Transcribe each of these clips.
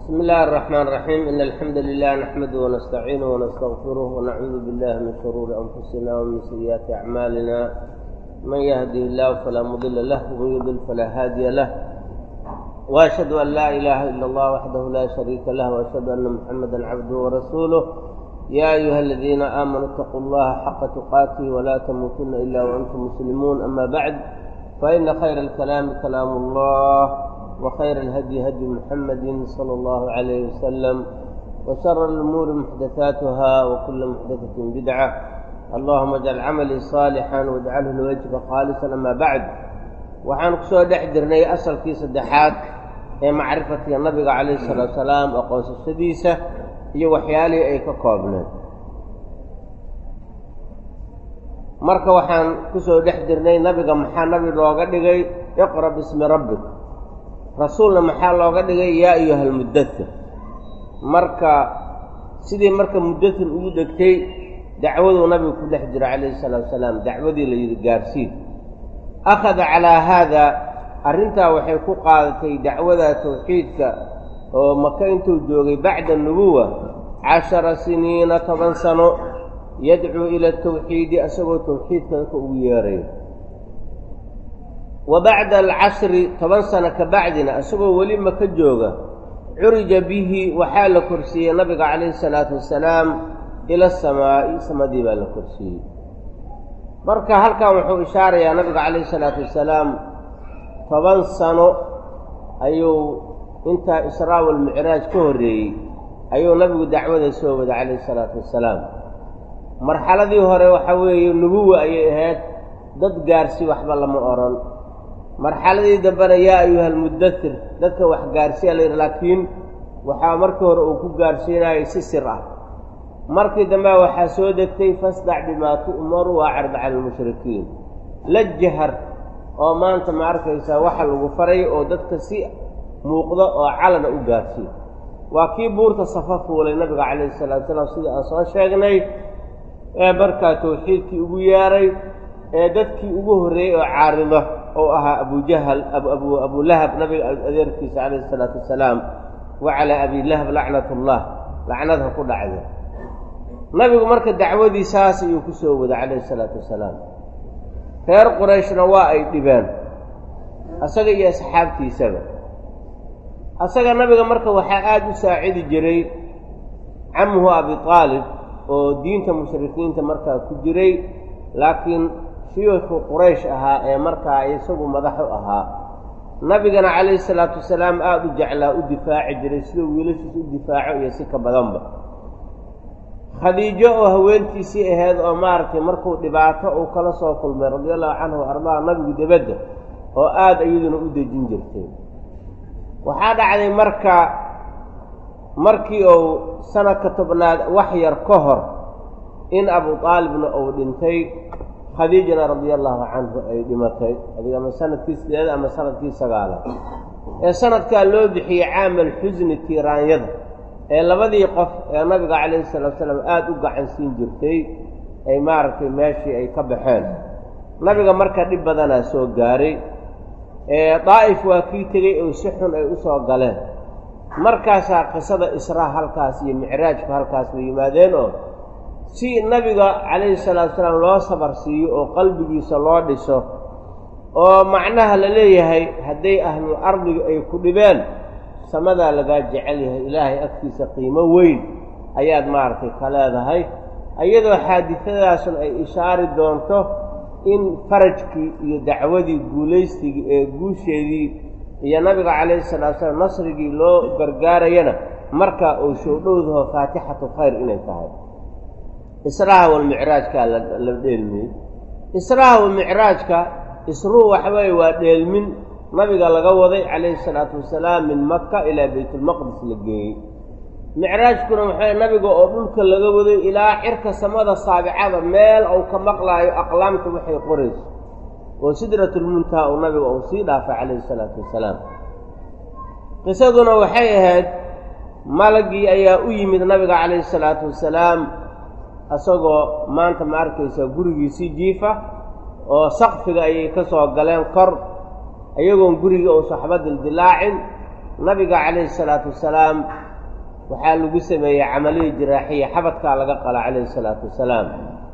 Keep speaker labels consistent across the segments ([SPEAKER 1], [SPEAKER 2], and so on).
[SPEAKER 1] بسم الله الرحمن الرحيم إن الحمد لله نحمده ونستعينه ونستغفره ونعوذ بالله من شرور أنفسنا ومن سيئات أعمالنا من يهده الله فلا مضل له ومن يضلل فلا هادي له وأشهد أن لا إله إلا الله وحده لا شريك له وأشهد أن محمدا عبده ورسوله يا أيها الذين آمنوا اتقوا الله حق تقاته ولا تموتن إلا وأنتم مسلمون أما بعد فإن خير الكلام كلام الله وخير الهدي هدي محمد صلى الله عليه وسلم وشر الأمور محدثاتها وكل محدثة بدعة اللهم اجعل عملي صالحا واجعله لوجهك خالصا أما بعد waxaan kusoo dhex jirnay asalkii saddexaad ee macrifatii nabiga calayhi salaatu salaam aqoonsashadiisa iyo waxyaalihii ay ka koobneed marka waxaan kusoo dhex jirnay nabiga maxaa nabi looga dhigay iqra bismi rabbik rasuulna maxaa looga dhigay yaa ayuha almuddathir marka sidii marka muddathir ugu degtay dacwaduu nabigu ku dhex jira calayhi salaatu salaam dacwadii la yidhi gaarsiin akhada calaa haada arrintaa waxay ku qaadatay dacwada tawxiidka oo maka intuu joogay bacda nubuwa cashara siniina toban sano yadcuu ila tawxiidi asagoo tawxiidka dadka ugu yeerayo wa bacda alcashri toban sano ka bacdina isagoo weli maka jooga curija bihi waxaa la korsiiyey nabiga calayhi salaatu wasalaam ila asamaa'i samadii baa la korsiiyey marka halkan wuxuu ishaarayaa nabiga calayhi salaatu wasalaam toban sano ayuu intaa israa walmicraaj ka horreeyey ayuu nabigu dacwada soo wada calayhi salaatu wasalaam marxaladii hore waxa weeye nubuwa ayay ahayd dad gaarsi waxba lama odhan marxaladii dambena yaa ayuha almuddathir dadka wax gaarsiya la yidhi laakiin waxaa markii hore uu ku gaarsiinayay si sir ah markii dambe waxaa soo degtay fasdac bimaa tu'maru waacrid cala almushrikiin la jahar oo maanta ma arkaysaa waxa lagu faray oo dadka si muuqda oo calana u gaarsiiyo waa kii buurta safa fuulay nabiga calayhi salatu salaam sidii aan soo sheegnay ee markaa tawxiidkii ugu yeeray ee dadkii ugu horreeyey oo caarida oo ahaa abujahal abu abulahab nabiga adeerkiisa calayhi isalaatu wasalaam wa calaa abi lahab lacnat ullah lacnadha ku dhacda nabigu marka dacwadii saas ayuu ku soo wada calayhi isalaatu wasalaam reer qurayshna waa ay dhibeen asaga iyo asxaabtiisaba asaga nabiga marka waxaa aada u saacidi jiray camuhu abi aalib oo diinta mushrikiinta markaa ku jiray laakiin shiyuuxu quraysh ahaa ee markaa isagu madax u ahaa nabigana calayhi salaatu wasalaam aada u jeclaa u difaaci jiray siduu wiilashiis u difaaco iyo si ka badanba khadiijo oo haweentiisii ahayd oo maaragtay markuu dhibaato uu kala soo kulmay radia allahu canhu ardaa nabigu debadda oo aada iyaduna u dejin jirtay waxaa dhacday marka markii uu sanadka tobnaad wax yar ka hor in abu aalibna uu dhintay khadiijana radia allahu canhu ay dhimatay adiga ama sanadkii sideed ama sanadkii sagaalaad ee sanadkaa loo bixiyey caamal xusni tiiraanyada ee labadii qof ee nabiga calayhi salatu salaam aada u gacan siin jirtay ay maaragtay meeshii ay ka baxeen nabiga marka dhib badanaa soo gaaray ee daa'if waa kii tegey oo si xun ay u soo galeen markaasaa qisada israa halkaas iyo micraajku halkaas bay yimaadeen oo si nabiga calayhi salaatu salaam loo sabar siiyo oo qalbigiisa loo dhiso oo macnaha la leeyahay hadday ahlul ardiga ay ku dhibeen samadaa lagaa jecel yahay ilaahay agtiisa qiimo weyn ayaad maaragtay ka leedahay iyadoo xaadidadaasun ay ishaari doonto in farajkii iyo dacwadii guulaystigii ee guusheedii iyo nabiga calayhi salatu salaam nasrigii loo gargaarayana markaa uu showdhowdaho faatixatu khayr inay tahay israha walmicraajkaa la dheelmiyey israha walmicraajka isruu waxa weeye waa dheelmin nabiga laga waday calayhi salaatu wasalaam min maka ilaa baytulmaqdis la geeyey micraajkuna waxay nabiga oo dhulka laga waday ilaa cirka samada saabicada meel uu ka maqlaayo aqlaamta waxay qorayso oo sidratulmuntaha uu nabiga uu sii dhaafay calayhi salaatu wasalaam qisaduna waxay ahayd malagii ayaa u yimid nabiga calayhi salaatu wasalaam isagoo maanta ma arkaysaa gurigiisii jiifa oo sakfiga ayay ka soo galeen kor iyagoon guriga uusa waxba dildilaacin nabiga calayhi salaatu wasalaam waxaa lagu sameeyey camaliya jiraaxiya xabadkaa laga qala calayhi salaatu wasalaam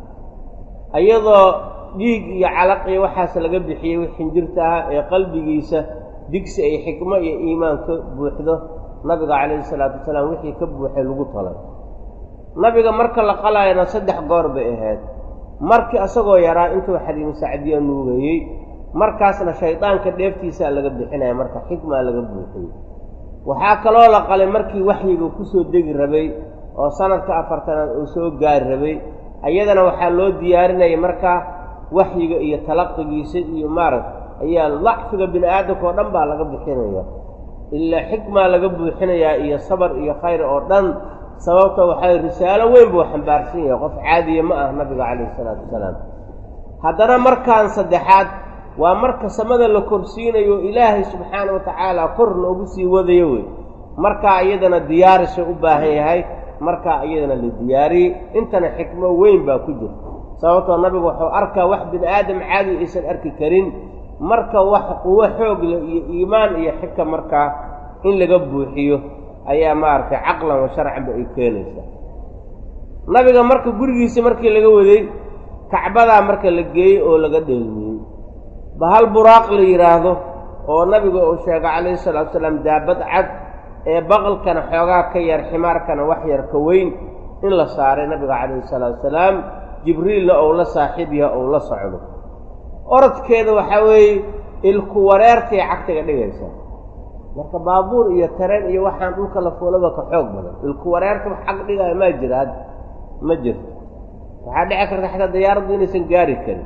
[SPEAKER 1] iyadoo dhiig iyo calaqiyo waxaas laga bixiyey wix xinjirta ah ee qalbigiisa digsi ay xikmo iyo iimaan ka buuxdo nabiga calayhi salaatu wasalaam wixii ka buuxay lagu talay nabiga marka la qalaayana saddex goor bay ahayd markii isagoo yaraa intuu xadiimu sacdiya nuugayey markaasna shaydaanka dheeftiisaa laga bixinaya marka xikmaa laga buuxiyey waxaa kaloo la qalay markii waxyiga kusoo degi rabay oo sanadka afartanaad uu soo gaari rabay ayadana waxaa loo diyaarinaya markaa waxyiga iyo talaqigiisa iyo maarag ayaa dacfiga bini aadamka oo dhan baa laga bixinaya ilaa xikmaa laga buuxinayaa iyo sabar iyo khayr oo dhan sababta waxay risaalo weyn buu xambaarsan yahay qof caadiya ma ah nabiga calayhi isalaatu wasalaam haddana markaan saddexaad waa marka samada la korsiinayo ilaahay subxaana wa tacaala kor loogu sii wadayo wey markaa iyadana diyaarisha u baahan yahay markaa iyadana la diyaariyey intana xikmo weyn baa ku jirta sababtoo nabigu wuxuu arkaa wax bini aadam caadi aysan arki karin marka wax quwo xoog leh iyo iimaan iyo xika markaa in laga buuxiyo ayaa maaragtay caqlan wa sharcanba ay keenaysaa nabiga marka gurigiisa markii laga waday kacbadaa marka la geeyey oo laga dheelmiyey bahal buraaq la yidhaahdo oo nabiga uu sheegay calayhi salaatu wasalaam daabad cad ee baqalkana xoogaa ka yar ximaarkana wax yar ka weyn in la saaray nabiga calayhi salaatu wasalaam jibriilna ou la saaxiib yaha ou la socdo orodkeeda waxaa weeye ilku wareertay cagtiga dhigaysa marka baabuur iyo tareen iyo waxaan dhulka la fuulaba ka xoog badan ilku wareerta wax xag dhigaayo maa jira hadda ma jirto waxaa dhici karta xataa diyaaraddu inaysan gaari karin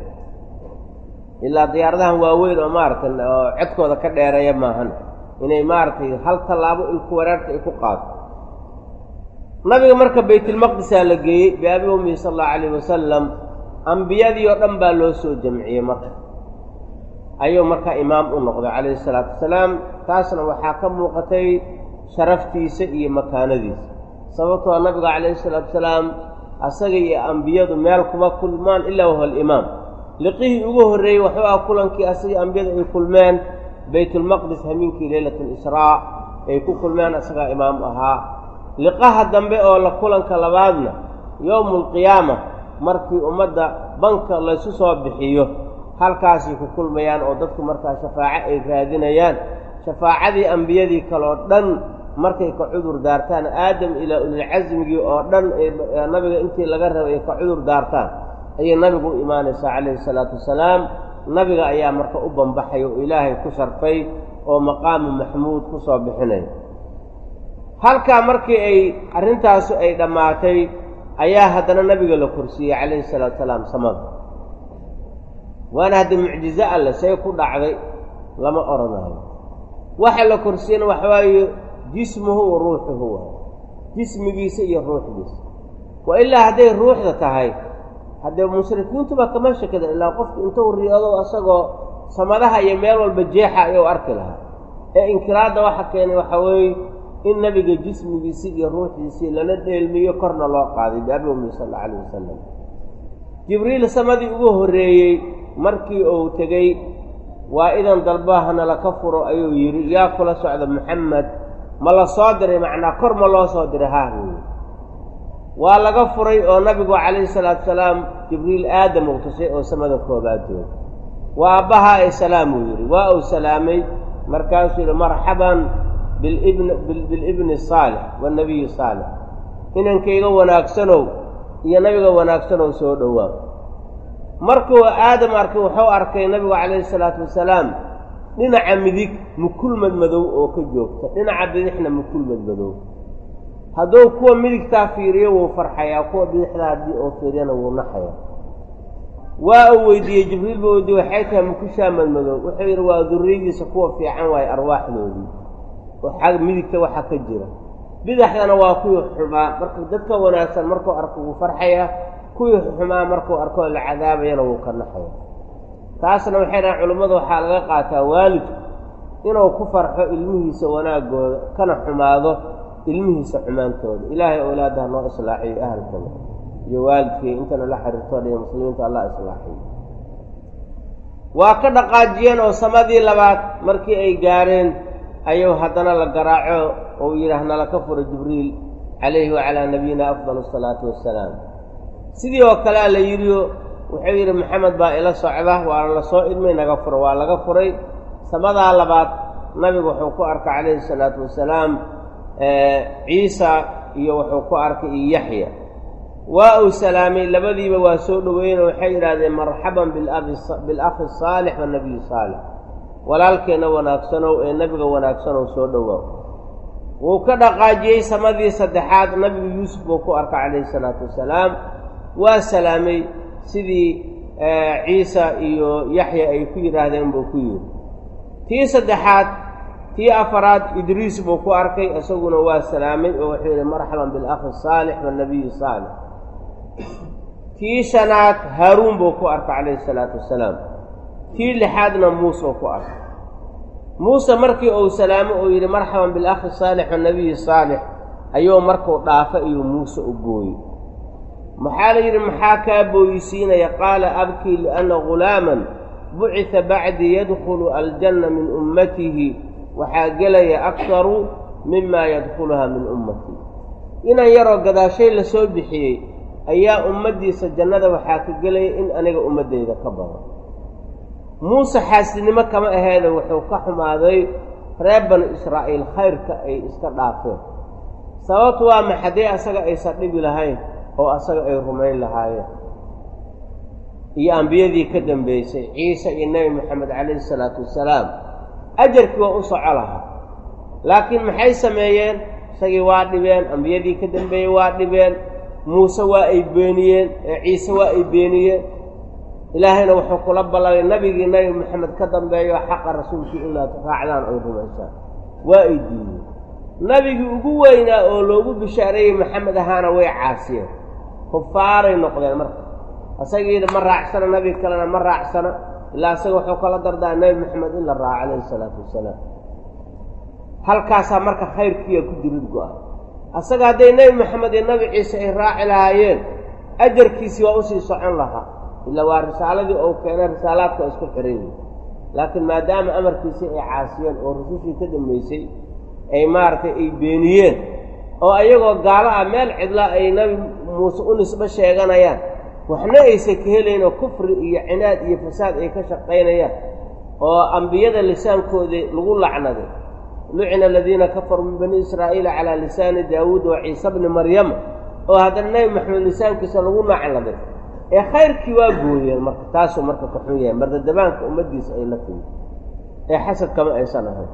[SPEAKER 1] ilaa diyaaradahan waaweyn oo maaragtay oo codkooda ka dheereeya maahan inay maaragtay hal tallaabo ilku wareerta ay ku qaado nabiga marka baytulmaqdisaa la geeyey biabi ummihi sala allahu calayh wasalam ambiyadii oo dhan baa loo soo jamciyey marka ayuu markaa imaam u noqday calayhi salaatu wasalaam taasna waxaa ka muuqatay sharaftiisa iyo makaanadiisa sababtoo nabiga calayhi salaatu wasalaam asaga iyo ambiyadu meel kuma kulmaan ilaa wahuwa alimaam liqihii ugu horreeyey wuxuu ah kulankii asagii ambiyadu ay kulmeen baytulmaqdis hamiinkii leylat alisraa ay ku kulmeen asagaa imaam ahaa liqaha dambe oo la kulanka labaadna yowmu alqiyaama markii ummadda banka laysu soo bixiyo halkaasay ku kulmayaan oo dadku markaa shafaaco ay raadinayaan shafaacadii ambiyadii kaleoo dhan markay ka cudur daartaan aadam ilaa ulilcasmigii oo dhan nabiga intii laga rabay ay ka cudur daartaan ayay nabigu u imaanaysaa calayhi salaatu wasalaam nabiga ayaa marka u bambaxay oo ilaahay ku sharfay oo maqaamu maxmuud ku soo bixinaya halkaa markii ay arrintaasu ay dhammaatay ayaa haddana nabiga la korsiiyey calayhi salaatu wasalaam samada waana hadda mucjizo alle say ku dhacday lama odhanayo waxa la korsiiyana waxa waaye jismuhu wa ruuxuhu waay jismigiisa iyo ruuxdiisa wa ilaa hadday ruuxda tahay haddee mushrikiintuba kama shakida ilaa qofku intuu riyado asagoo samadaha iyo meel walba jeexa ayuu arki lahaa ee inkiraadda waxa keenay waxaa weeye in nabiga jismigiisii iyo ruuxdiisii lana dheelmiyo korna loo qaaday biabi ummi sal alla alayh wasalam jibriil samadii ugu horreeyey markii uu tegey waa idan dalbahana laka furo ayuu yidhi yaa kula socda maxamed ma la soo diray macnaa kor ma loo soo diray haa weeye waa laga furay oo nabigu calayhi salaatu salaam jibriil aadam uu tusay oo samada koobaad jooga waa abbahaa ay salaam uu yidhi waa uu salaamay markaasuu yidhi marxaban bilibn bilibni saalix waannabiyi saalix inankayga wanaagsanow iyo nabiga wanaagsanow soo dhowaa markuu aadam arkay wuxuu arkay nabigu calayhi salaatu wasalaam dhinaca midig mukulmad madow oo ka joogta dhinaca bidixna mukulmad madow hadduu kuwa midigtaa fiiriyo wuu farxayaa kuwa bidixdaa haddii uu fiiriyana wuu naxayaa waa uu weydiiyey jibriil buu weydiiyey waxay tahay mukushaa madmadow wuxuu yidhi waa durriyadiisa kuwa fiican waaye arwaaxdoodii oo xag midigta waxa ka jira bidaxdana waa kuwii xumaa marka dadka wanaagsan markuu arko wuu farxayaa kuwii xumaa markuu arkoo la cadaabayana wuu ka naxaya taasna waxay dhahan culimmadu waxaa laga qaataa waalidku inuu ku farxo ilmihiisa wanaagooda kana xumaado ilmihiisa xumaantooda ilaahay owlaadaha noo islaaxiyo ahalkana iyo waalidkii intana la xiriirtoo dhiyo muslimiinta allah islaaxiyo waa ka dhaqaajiyeen oo samadii labaad markii ay gaareen ayuu haddana la garaaco ou yidhaah nalaka furo jibriil calayhi wacalaa nabiyina afdal asalaatu wassalaam sidii oo kalea la yidhio wuxuu yidhi maxamed baa ila socda waa la soo idmay naga furo waa laga furay samadaa labaad nabigu wuxuu ku arkay calayhi salaatu wasalaam ciisa iyo wuxuu ku arkay iyo yaxya waa uu salaamay labadiiba waa soo dhoweeyeen oo waxay yidhaahdeen marxaban bilakhi saalix wanabiyi saalix walaalkeenna wanaagsanow ee nebiga wanaagsanow soo dhowaaw wuu ka dhaqaajiyey samadii saddexaad nabigu yuusuf buu ku arkay calayhi salaatu wasalaam waa salaamay sidii ciisa iyo yaxya ay ku yidhaahdeen buu ku yidhi tii saddexaad tii afaraad idriis buu ku arkay isaguna waa salaamay oo wuxuu yidhi marxaban bilakhi saalix wanabiyi saalix tii shanaad haaruun buu ku arkay calayhi salaatu wasalaam tii lixaadna muuseu ku arkay muuse markii uu salaamo uu yidhi marxaban bilakhi saalix wanabiyi saalix ayuu markuu dhaafa iyo muuse u booyey maxaa la yidhi maxaa kaa booyisiinaya qaala abkii lianna ghulaaman bucida bacdii yadkhulu aljanna min ummatihi waxaa gelaya aktaru mimaa yadkhuluha min ummatii inan yaroo gadaashay la soo bixiyey ayaa ummaddiisa jannada waxaa ka gelaya in aniga ummaddayda ka badan muuse xaasidnimo kama aheeda wuxuu ka xumaaday reer banu israa'iil khayrka ay iska dhaafeen sababtu waa ma haddii asaga aysan dhibi lahayn oo asaga ay rumayn lahaayeen iyo ambiyadii ka dambeysay ciise iyo nebi moxamed calayhi salaatu wasalaam ajarkii waa u soco lahaa laakiin maxay sameeyeen isagii waa dhibeen ambiyadii ka dambeeyey waa dhibeen muuse waa ay beeniyeen ciise waa ay beeniyeen ilaahayna wuxuu kula ballamay nebigii nebi moxamed ka dambeeyo xaqa rasuulkii inaad raacdaan ay rumaysaan waa ay diideen nebigii ugu weynaa oo loogu bishaareeyey maxamed ahaana way caasiyeen kufaaray noqdeen marka asagiina ma raacsana nebi kalena ma raacsana ilaa isaga wuxuu kala dardaa nebi moxamed in la raaco calayhi isalaatu wasalaam halkaasaa marka khayrkiiya ku dirid go-a asaga hadday nebi moxamed iyo nebi ciise ay raaci lahaayeen ajarkiisii waa usii socon lahaa ila waa risaaladii ou keenay risaalaadka waa isku xiran yihin laakiin maadaama amarkiisii ay caasiyeen oo rusushii ka dambaysay ay maaragtay ay beeniyeen oo ayagoo gaalo ah meel cidla ay nebi muuse u nisbo sheeganayaan waxna aysan ka helaynoo kufri iyo cinaad iyo fasaad ay ka shaqaynayaan oo ambiyada lisaankooda lagu lacnaday lucina aladiina kafaruu min bani israa'iila calaa lisaani daawuud wa ciise bni maryama oo haddana nebi maxamed lisaankiisa lagu nacladay ee khayrkii waa gooyeen marka taasuu marka ka xun yahay mardadabaanka ummaddiisa ay la timi ee xasad kama aysan ahayn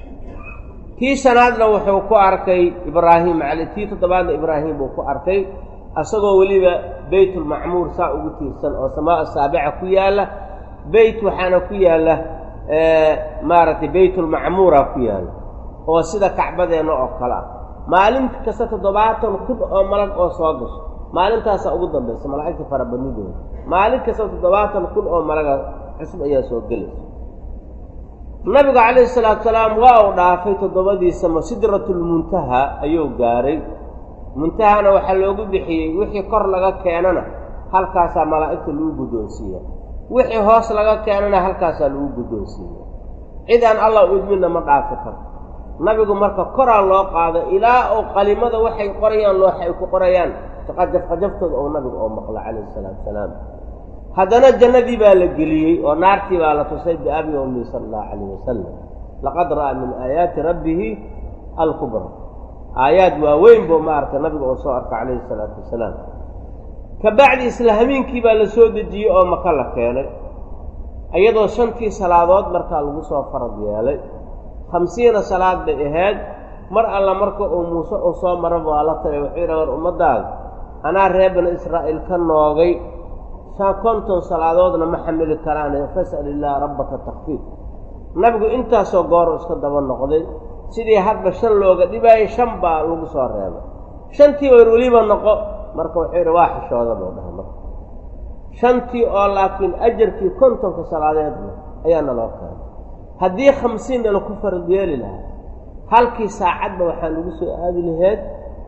[SPEAKER 1] kii shanaadna wuxuu ku arkay ibraahim cali tii toddobaadna ibraahim buu ku arkay asagoo weliba beytulmacmuur saa ugu tiirsan oo samaa saabica ku yaalla beyt waxaana ku yaalla maaragtay beytulmacmuura ku yaalla oo sida kacbadeenna oo kale ah maalin kasta toddobaatan kun oo malag oo soo gasho maalintaasaa ugu dambaysa malaa'igta farabadnidooda maalin kasta toddobaatan kun oo malaga cusub ayaa soo gelaysa nabigu calayhi salaatu salaam waa uu dhaafay toddobadiisama sidratulmuntaha ayuu gaaray muntahana waxaa loogu bixiyey wixii kor laga keenana halkaasaa malaa'igta lagu guddoonsiiya wixii hoos laga keenana halkaasaa lagu guddoonsiiya cid aan allah u idminna ma dhaafi karto nabigu marka koraa loo qaado ilaa oo qalimada waxay qorayaan looxa ay ku qorayaan qajafqajaftooda oo nabigu oo maqla calayhi salaatu salaam haddana jannadii baa la geliyey oo naartii baa la tusay biabi ummi sala allahu calayh wasalam laqad ra'aa min aayaati rabbihi alkubra aayaad waaweyn buu maaragtay nabiga oo soo arka calayhi salaatu wasalaam ka bacdi isla hamiinkii baa la soo dejiyey oo maka la keenay iyadoo shantii salaadood markaa lagu soo farad yeelay khamsiina salaad bay ahayd mar alla marka uu muuse uu soo maraba waa la tagay wuxuu yidhaha war ummaddaada anaa reer bani israa'iil ka noogay shan konton salaadoodna ma xamili karaane fas'al illaaha rabbaka takfiif nabigu intaasoo goor iska daba noqday sidii hadba shan looga dhibaayay shan baa lagu soo reebay shantii war weliba noqo marka wuxuu yidhi waa xishooda buu dhahay marka shantii oo laakiin ajarkii kontonka salaadeedna ayaa naloo keenay haddii khamsiinna laku farad yeeli lahaa halkii saacadba waxaa lagu soo aadi laheyd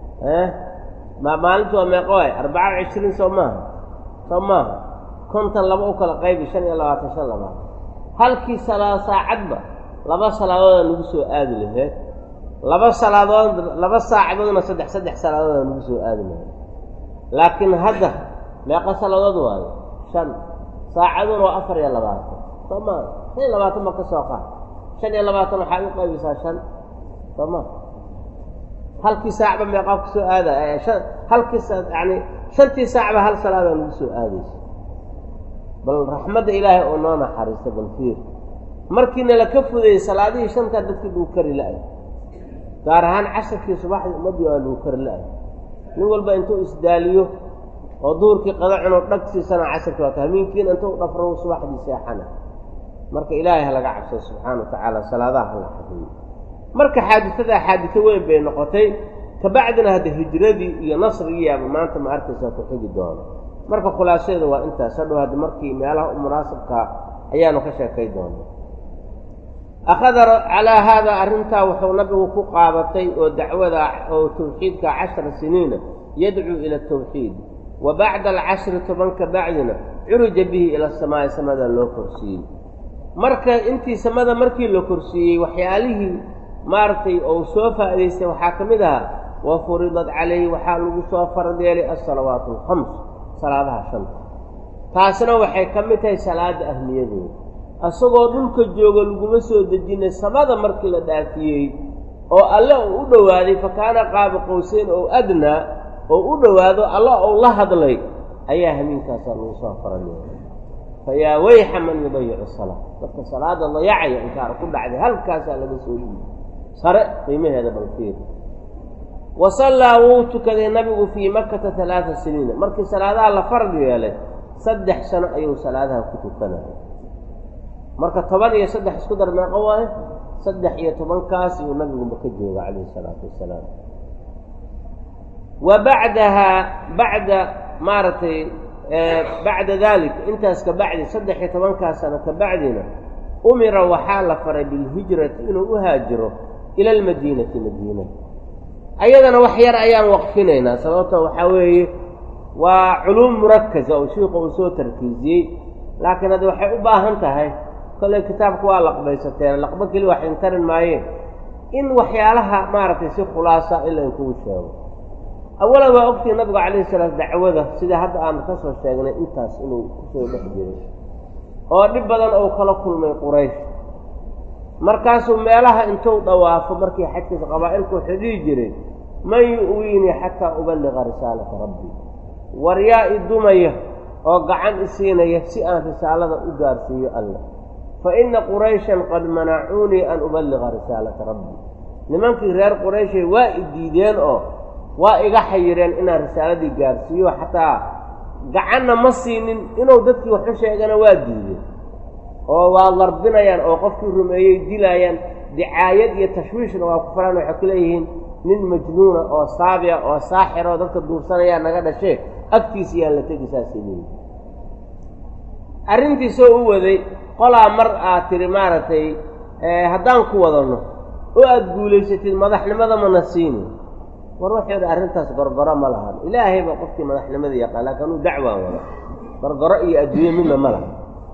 [SPEAKER 1] ma maalintu waa meeqo waay arbaca wa cishriin soo maaha soo maaha konton laba u kala qaybi shan iyo labaatan shan labaatan halkii salaa saacadba laba salaadoodaan nagu soo aadi laheyd laba salaadood laba saacadoodna saddex saddex salaadoodaan nagu soo aadi laheyd laakiin hadda meeqa salaadood waayo shan saacaduna waa afar iyo labaatan soo maa shan iyo labaatan ba ka soo qaad shan iyo labaatan waxaa u qaybisaa shan soo ma halkii saacba meeqaa ku soo aada halkii yani shantii saacba hal salaadaa nagu soo aadaysa bal raxmadda ilaahay oo noo naxariista bal fiir markiina laka fudayey salaadihii shantaa dadkii lagu kari la-ay gaar ahaan casharkii subaxdii ummaddii waa lagu kari la-ay nin walba intuu isdaaliyo oo duhurkii qada cuno dhag siisana casharkii waa ka hamiinkiina intuu dhafro subaxdii seexana marka ilaahay ha laga cabsado subxaana wa tacaala salaadaha hala xafiyo marka xaadisadaa xaadiso weyn bay noqotay kabacdina hadda hijradii iyo nasrigiiaba maanta ma arkaysaa ku xigi doono marka khulaasadeeda waa intaas hadhow hadda markii meelaha u munaasabkaa ayaanu ka sheekay doona akhada calaa haadaa arrintaa wuxuu nabigu ku qaabatay oo dacwada oo tawxiidka cashara siniina yadcuu ila tawxiid wa bacda alcashri tobanka bacdina curija bihi ila samaa'i samada loo korsiiyey marka intii samada markii la korsiiyey waxyaalihii maaragtay ou soo faa'idaystay waxaa ka mid ahaa wa furidat calayhi waxaa lagu soo farad yeelay alsalawaatu alkhams salaadaha shanta taasna waxay ka mid tahay salaada ahmiyadeeda isagoo dhulka jooga laguma soo dejinay samada markii la dhaafiyey oo alle uu u dhowaaday fa kaana qaaba qowseyn oo adnaa oo u dhowaado alla ou la hadlay ayaa hamiinkaasaa lagu soo farad yeelay fa yaa weyxa man yudayicu salaa dadka salaada dayacaya inkaar ku dhacday halkaasaa laga soo dhiibi sare qiimaheeda balfiir wa sallaa wuu tukaday nabigu fii makata alaaa siniina markii salaadaha la farad yeelay saddex sano ayuu salaadaha ku tukanaya marka toban iyo saddex isku dar meeqo waayo saddex iyo tobankaas iyuu nabigu maka jooga calayhi isalaatu wasalaam wa bacdahaa bacda maaragtay bacda dalik intaas ka bacdi saddex iyo tobankaas sano ka bacdina umira waxaa la faray bilhijrati inuu u haajiro ila almadiinati madiina ayadana wax yar ayaan waqfinaynaa sababto waxaa weeye waa culuum murakasa oo shiiku uu soo tarkiisiyey laakiin hadda waxay u baahan tahay kolley kitaabka waa laqbaysateen laqbo keli wax intarin maayeen in waxyaalaha maaragtay si khulaasa in laynkugu sheego awalan waa ogtii nabigu calayhi salaam dacwada sida hadda aanu ka soo sheegnay intaas inuu kusoo dhex jiray oo dhib badan ou kala kulmay quraysh markaasuu meelaha intuu dhawaafo markii xajkiisa qabaa'ilku wuxuu dhihi jiray man yu'wiinii xataa uballiqa risaalata rabbii war yaa i dumaya oo gacan i siinaya si aan risaalada u gaarsiiyo allah fa inna qurayshan qad manacuunii an uballiqa risaalata rabbii nimankii reer qurayshay waa i diideen oo waa iga xayireen inaan risaaladii gaarsiiyo xataa gacanna ma siinin inuu dadkii waxu sheegana waa diideen oo waa larbinayaan oo qofkii rumeeyey dilaayaan dicaayad iyo tashwiishna waa ku faraan waxay ku leeyihiin nin majnuuna oo saabiya oo saaxira oo dadka duursanayaa naga dhashee agtiisa yaan la tegi saasay leeyihin arrintiisoo u waday qolaa mar aad tidhi maaragtay haddaan ku wadanno oo aada guulaysatid madaxnimada mana siini war wuxuu yidhi arrintaas gorgoro ma lahan ilaahay baa qofkii madaxnimada yaqaan laakiin anuu dacwaan wada gorgoro iyo adduunye midna ma laha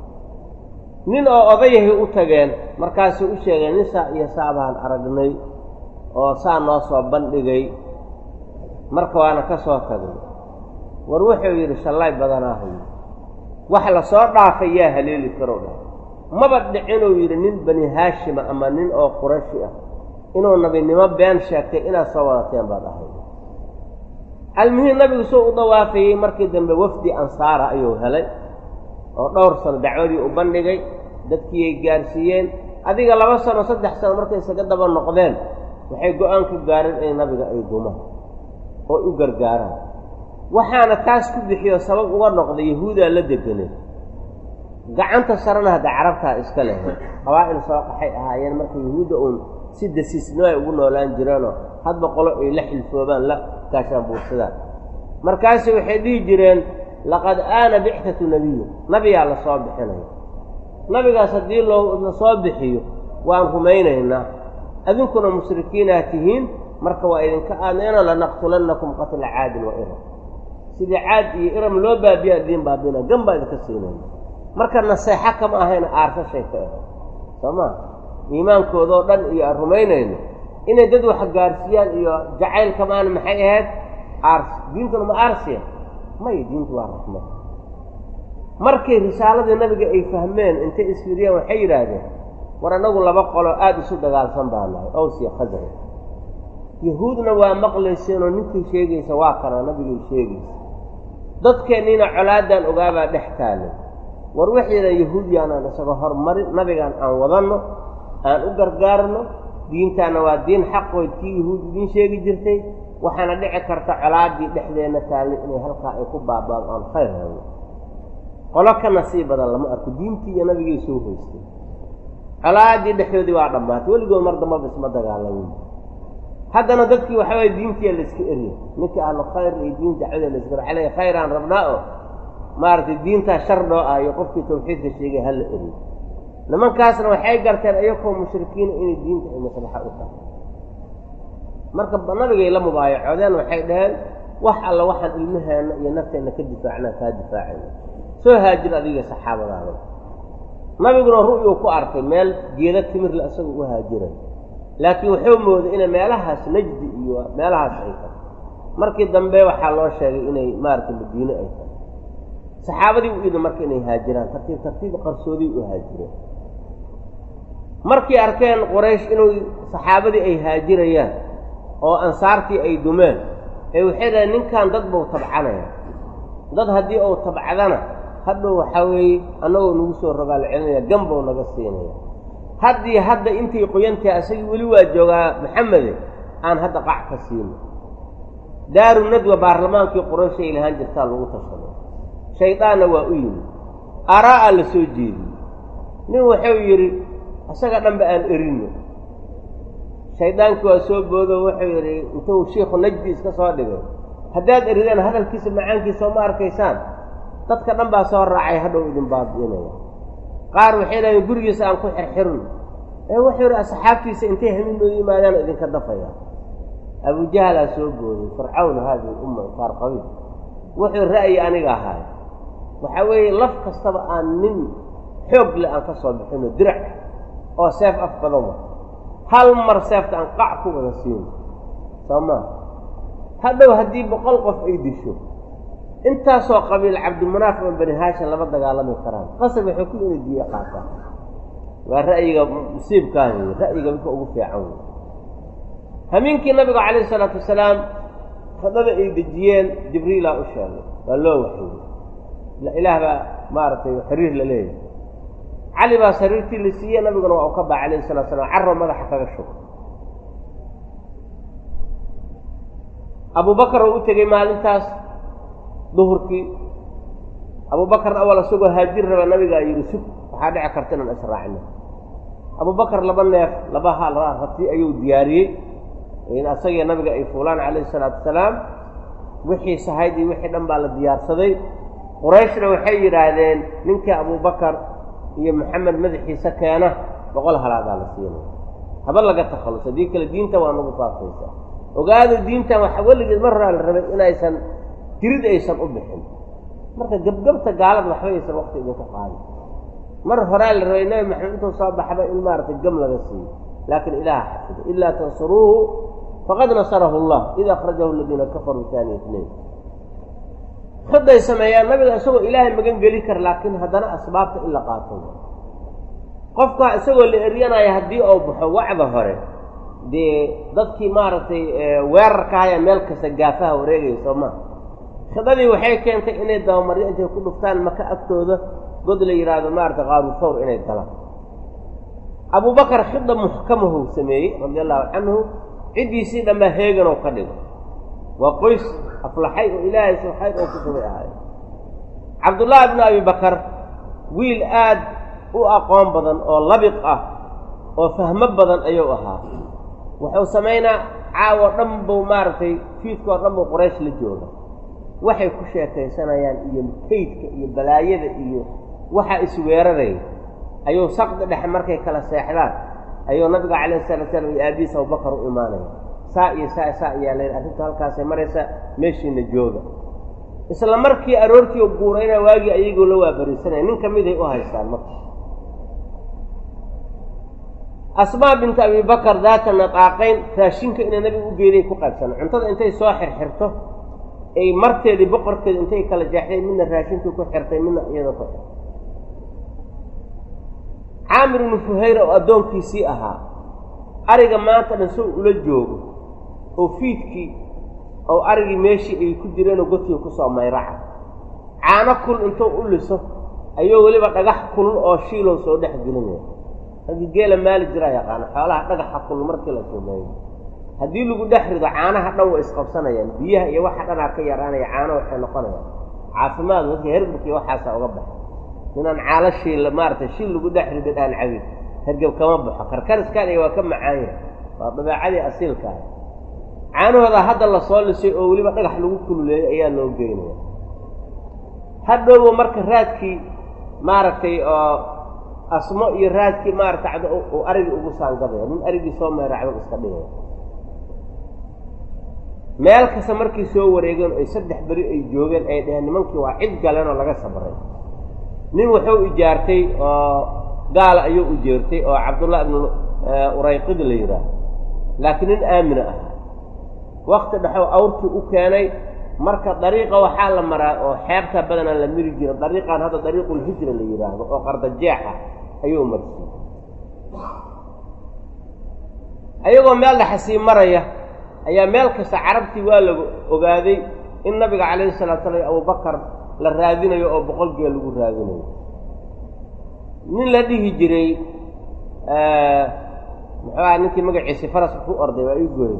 [SPEAKER 1] nin oo odayahay u tageen markaasuu u sheegay nin saa iyo saabaan aragnay oo saa noo soo bandhigay marka waana ka soo tagnay war wuxuu yidhi shallay badanaahu wax la soo dhaafay yaa haleeli karow dhah maba dhicinuu yidhi nin bani haashima ama nin oo qurashi ah inuu nabinimo been sheegtay inaad soo wadateen baad ahayd almuhiim nabigu soo u dawaafayey markii dambe wafdi ansaara ayuu helay oo dhowr sano dacwadii u bandhigay dadkiiyay gaarsiiyeen adiga laba sano saddex sano markay isaga daba noqdeen waxay go-aan ku gaareen in nabiga ay dumaan oo u gargaaraan waxaana taas ku bixiyo sabab uga noqday yahuudaa la deganay gacanta sarena hadda carabtaa iska lehay qabaa'il soo qaxay ahaayeen marka yahuudda uun si dasiisnimo ay ugu noolaan jireenoo hadba qolo ay la xilfoobaan la gaashaan buursadaan markaasi waxay dhihi jireen laqad aana bictatu nebiyu nabigaa la soo bixinaya nabigaas haddii loo la soo bixiyo waan rumaynaynaa adinkuna mushrikiinaa tihiin marka waa idinka aadnayno lanaqtulannakum qatla caadin wa iram sidii caad iyo iram loo baabiya idiin baabina gan baa idinka siinayna marka naseexo kama ahayna aarsashay ka ahay soo maa iimaankoodoo dhan iyo aan rumaynayno inay dad wax gaarsiiyaan iyo jacaylka maana maxay ahayd aarsi diintuna ma aarsiya maya diintu waa raxmad markay risaaladii nabiga ay fahmeen intay isfiriyeen waxay yidhaahdeen war annagu laba qolo aada isu dagaalsan baa nahay owsiya khasraj yahuudna waa maqlayseenoo ninkii sheegaysa waa kana nabigay sheegaysa dadkeenniina colaadan ogaabaa dhex taalay war waxaydan yahuudiyaanaan isaga hormarin nabigaan aan wadanno aan u gargaarno diintaana waa diin xaqood kii yahuud idiin sheegi jirtay waxaana dhici karta colaadii dhexdeenna taallay inay halkaa ay ku baaba'do aan khayr hayno qolo ka nasiib badan lama arko diintii iyo nabigay soo hoystay colaadii dhexdoodii waa dhammaatay weligood mar dambaba isma dagaalamin haddana dadkii waxaa waye diintiya layska erya ninkii ahlu khayr iyo diin dacwada layska er aley khayraan rabnaa oo maaragtay diintaa shar dhoo ah iyo qofkii tawxiidka sheegay hala eriyo nimankaasna waxay garteen iyakoo mushrikiina inay diinta ay maslaxa u tahay marka nabigay la mubaayacoodeen waxay dhaheen wax alla waxaan ilmaheenna iyo nafteenna ka difaacnaan kaa difaacayna soo haajir adiga saxaabadaada nabiguna ru'yuu ku arkay meel geeda timirle isagoo u haajiray laakiin wuxuu mooday inay meelahaas najdi iyo meelahaas ay tahay markii dambe waxaa loo sheegay inay maaragtay madiine ay tahay saxaabadii u idin marka inay haajiraan tartiib tartiib qarsoodii u haajireen markay arkeen qoraysh inuu saxaabadii ay haajirayaan oo ansaartii ay dumeen ee waxay dhahen ninkan dad buu tabcanaya dad haddii uu tabcadana hadhow waxaa weeye annagoo nagu soo rogaal celinaya ganbou naga siinaya haddii hadda intay qoyantahay asagii weli waa joogaa maxamede aan hadda qac ka siino daaru nadwa baarlamaankii quraysh ay lahaan jirtaa lagu tashaday shaydaanna waa u yimid araa-a la soo jeediyey nin wuxuu yidhi isaga dhanba aan erino shaydaankii waa soo boodo wuxuu yidhi intuu shiikhu najdi iska soo dhigay haddaad eridaan hadalkiisa macaankiisa ma arkaysaan dadka dhan baa soo raacay hadhow idin baabi'inaya qaar waxay dhahdeen gurigiisa aan ku xirxirno ee wuxuu yidhi asxaabtiisa intay hamiinooda yimaadaana idinka dafaya abujahalaa soo booday fircawn haadihi umma qaar qabiil wuxuu ra'yi aniga ahaay waxaa weeye laf kastaba aan nin xoog le aan ka soo bixino dirac oo seef af badan wa hal mar seefta aan qac ku wada siino soo maa hadhow haddii boqol qof ay disho intaasoo qabiil cabdimunaaf ama bani haashim lama dagaalami karaan qasab waxay ku ina diye qaataan waa ra'yiga musiibkaa wey ra'yiga midka ugu fiican wey hamiinkii nabiga calayhi isalaatu wasalaam khadada ay dejiyeen jibriilaa u sheegay waa loo waxeeyey ilaah baa maaragtay xiriir la leeyahay cali baa sariirtii la siiyey nabiguna waa u ka baa calayhi salatu slam carro madaxa kaga shug abubakar oo u tegey maalintaas duhurkii abubakar awal isagoo haajir raba nabigaa yidhi sug waxaa dhici karta inaan israacno abubakar laba neef laba hal rati ayuu diyaariyey in asagii nabiga ay fuulaan calayhi salaatu wasalaam wixii sahayd iyo wixii dhan baa la diyaarsaday qurayshna waxay yidhaahdeen ninkii abubakar iyo maxamed madaxiisa keena boqol halaadaa la siinaya haba laga takhallus haddii kale diinta waa nagu faafaysa ogaada diintan waxa weligeed mar horaa la rabay inaysan jirid aysan u bixin marka gebgebta gaalada waxba aysan wakti idinku qaadin mar horaa la rabay nebi maxamed intuu soo baxba in maaragtay gam laga siiyo laakiin ilaah xafido ilaa tansuruuhu faqad nasarahu allah id akhrajahu aladiina kafaruu taaniya itnayn hadday sameeyaan nabiga isagoo ilaahay magan geli kara laakiin haddana asbaabta in la qaato qofka isagoo la eryanaya haddii uu baxo wacda hore dee dadkii maaragtay weerarka haya meel kasta gaafaha wareegaya soo maa khidadii waxay keentay inay dabamaryo intay ku dhuftaan maka agtooda god la yidhaahdo maaragtay qaaru thawr inay galaan abubakar khida muxkamahu sameeyey radi allahu canhu ciddiisii dhanbaa heegan oo ka dhigo waa qoys aflaxay oo ilaahay subxayd oo ku subay ahaay cabdullaahi bnu abi bakar wiil aad u aqoon badan oo labiq ah oo fahmo badan ayuu ahaa wuxuu samaynaa caawo dhan buu maaragtay fiidkoo dhan buu qoraysh la jooga waxay ku sheekaysanayaan iyo kaydka iyo balaayada iyo waxaa isweeraraya ayuu saqdi dhexe markay kala seexdaan ayuu nabiga calayhi salatu slam iyo aabihiis abubakar u imaanaya saa iyo saa saa ayaa layidhi arrintu halkaasay maraysa meeshiina jooga isla markii aroortii u guurayna waagii ayagoo la waabariisanaya nin ka miday u haystaan marka asmaa bintu abibakar daata nataaqayn raashinka inay nabiga u geeday ku qaybsana cuntada intay soo xirxirto ay marteedii boqorkeeda intay kala jeexday midna raashinkii ku xirtay midna iyada ku xirtay caamir ibnu fuhayra oo addoonkiisii ahaa ariga maanta dhan sow ula joogo oo fiidkii oo arigii meeshii ay ku jireenoo godkii kusoo mayraca caano kul intuu u liso ayuu weliba dhagax kulul oo shiilow soo dhex gelinaya raggii geela maali jiraa yaqaana xoolaha dhagaxa kulul markii la sumeeyo haddii lagu dhex rido caanaha dhan way isqabsanayaan biyaha iyo waxa dhanaa ka yaraanaya caano waxay noqonayaan caafimaad dadka hergabkii waxaasa uga baxa inaan caalo shiil maaragtay shiil lagu dhex rido dhaan cabin hergab kama baxo karkariskaan iyo waa ka macaanya waa dabeecadii asiilka ah caanahooda hadda la soo lisay oo weliba dhagax lagu kululeeyey ayaa loo geynaya hadhowba marka raadkii maaragtay oo asmo iyo raadkii maaragtay uu arigii ugu saangabaya nin arigii soo meeracdo iska dhigaya meel kasta markay soo wareegeen ay saddex beri ay joogeen ay dheheen nimankii waa cid galeen oo laga sabray nin wuxuu ijaartay oo gaala ayuu ujeertay oo cabdullah ibnu urayqid la yidhaaho laakiin nin aamina ahaa wakti dhexow awrkii u keenay marka dariiqa waxaa la maraa oo xeebta badanaa la miri jira dariiqan hadda dariiqulhijra la yidhaahdo oo qardajeexa ayuu marsiiyey ayagoo meel dhaxasii maraya ayaa meel kasta carabtii waa lagu ogaaday in nabiga calayhi salatu slam abubakar la raadinayo oo boqol geel lagu raadinayo nin la dhihi jiray muxuu aha ninkii magaciisi faraska ku orday waa ii gooyey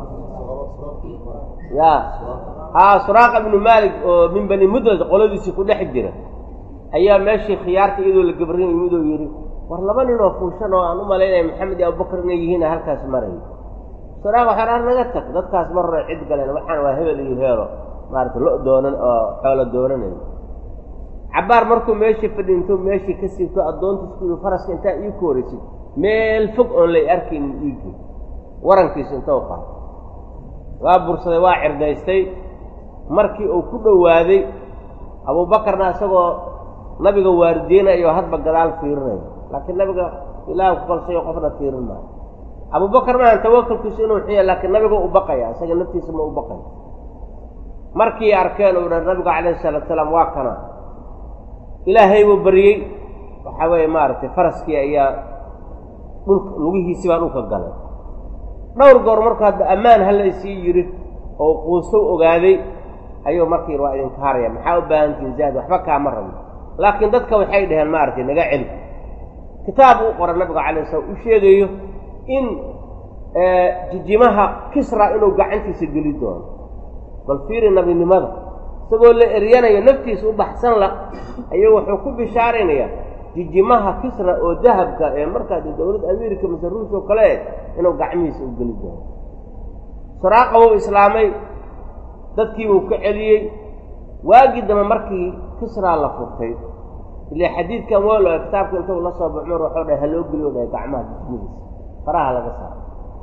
[SPEAKER 1] ya haa suraaqa ibnu maalik oo min bani mudrad qoladiisii ku dhex jira ayaa meeshii khiyaarta iyadoo la gabrin yimid oo yidhi war laba nin oo fuushan oo aan u malaynaya maxamed iyo abubakar inay yihiina halkaas maraya suraaqa waxaa dhaha naga tag dadkaas mar hore cid galeen waxaan waa hebel iyo heelo maarata lo doonan oo xoolo doonanayo cabbaar markuu meeshii fadhiinto meeshii ka siibto addoontiis ku yidhi faraska intaa ii kooraysid meel fog oon lay arkaynin iigii warankiisa intou qaado waa bursaday waa cirdaystay markii uu ku dhowaaday abuubakarna isagoo nabiga waardiyeynayo hadba gadaal fiirinayo laakiin nabiga ilaah ku kalsayo qofna fiirin maayo abuubakar maahan tawakalkiisu inuu xiya laakiin nabiga u baqaya isaga naftiisa ma u baqayo markii arkeen uu dha nabigu calayhi salaatu salaam waa kana ilaahay buu baryey waxaa weeye maaragtay faraskii ayaa dhulka lugihiisii baa dhulka galay dhowr goor markuu hadda ammaan hala isii yidhi oo quustow ogaaday ayuu markii waa idinka haraya maxaa u baahantihin zaad waxba kaama rabno laakiin dadka waxay dhaheen maaragtay naga celi kitaab uu qora nabiga calay slam u sheegayo in jijimaha kisra inuu gacantiisa geli doono bal fiiri nabinimada isagoo la eryanayo naftiisa u baxsan la ayuu wuxuu ku bishaaraynayaa jijimaha kisra oo dahabka ee markaa dee dowladda america mise ruus oo kale e inuu gacmihiisa u geli doono saraaqa wuu islaamay dadkiibuu ka celiyey waagii dambe markii kisraa la furtay ile xadiidkan walo kitaabka intuu la soo ba cumar waxuu dhahay haloo geliyo dhahay gacmaha jismihiisa faraha laga saaro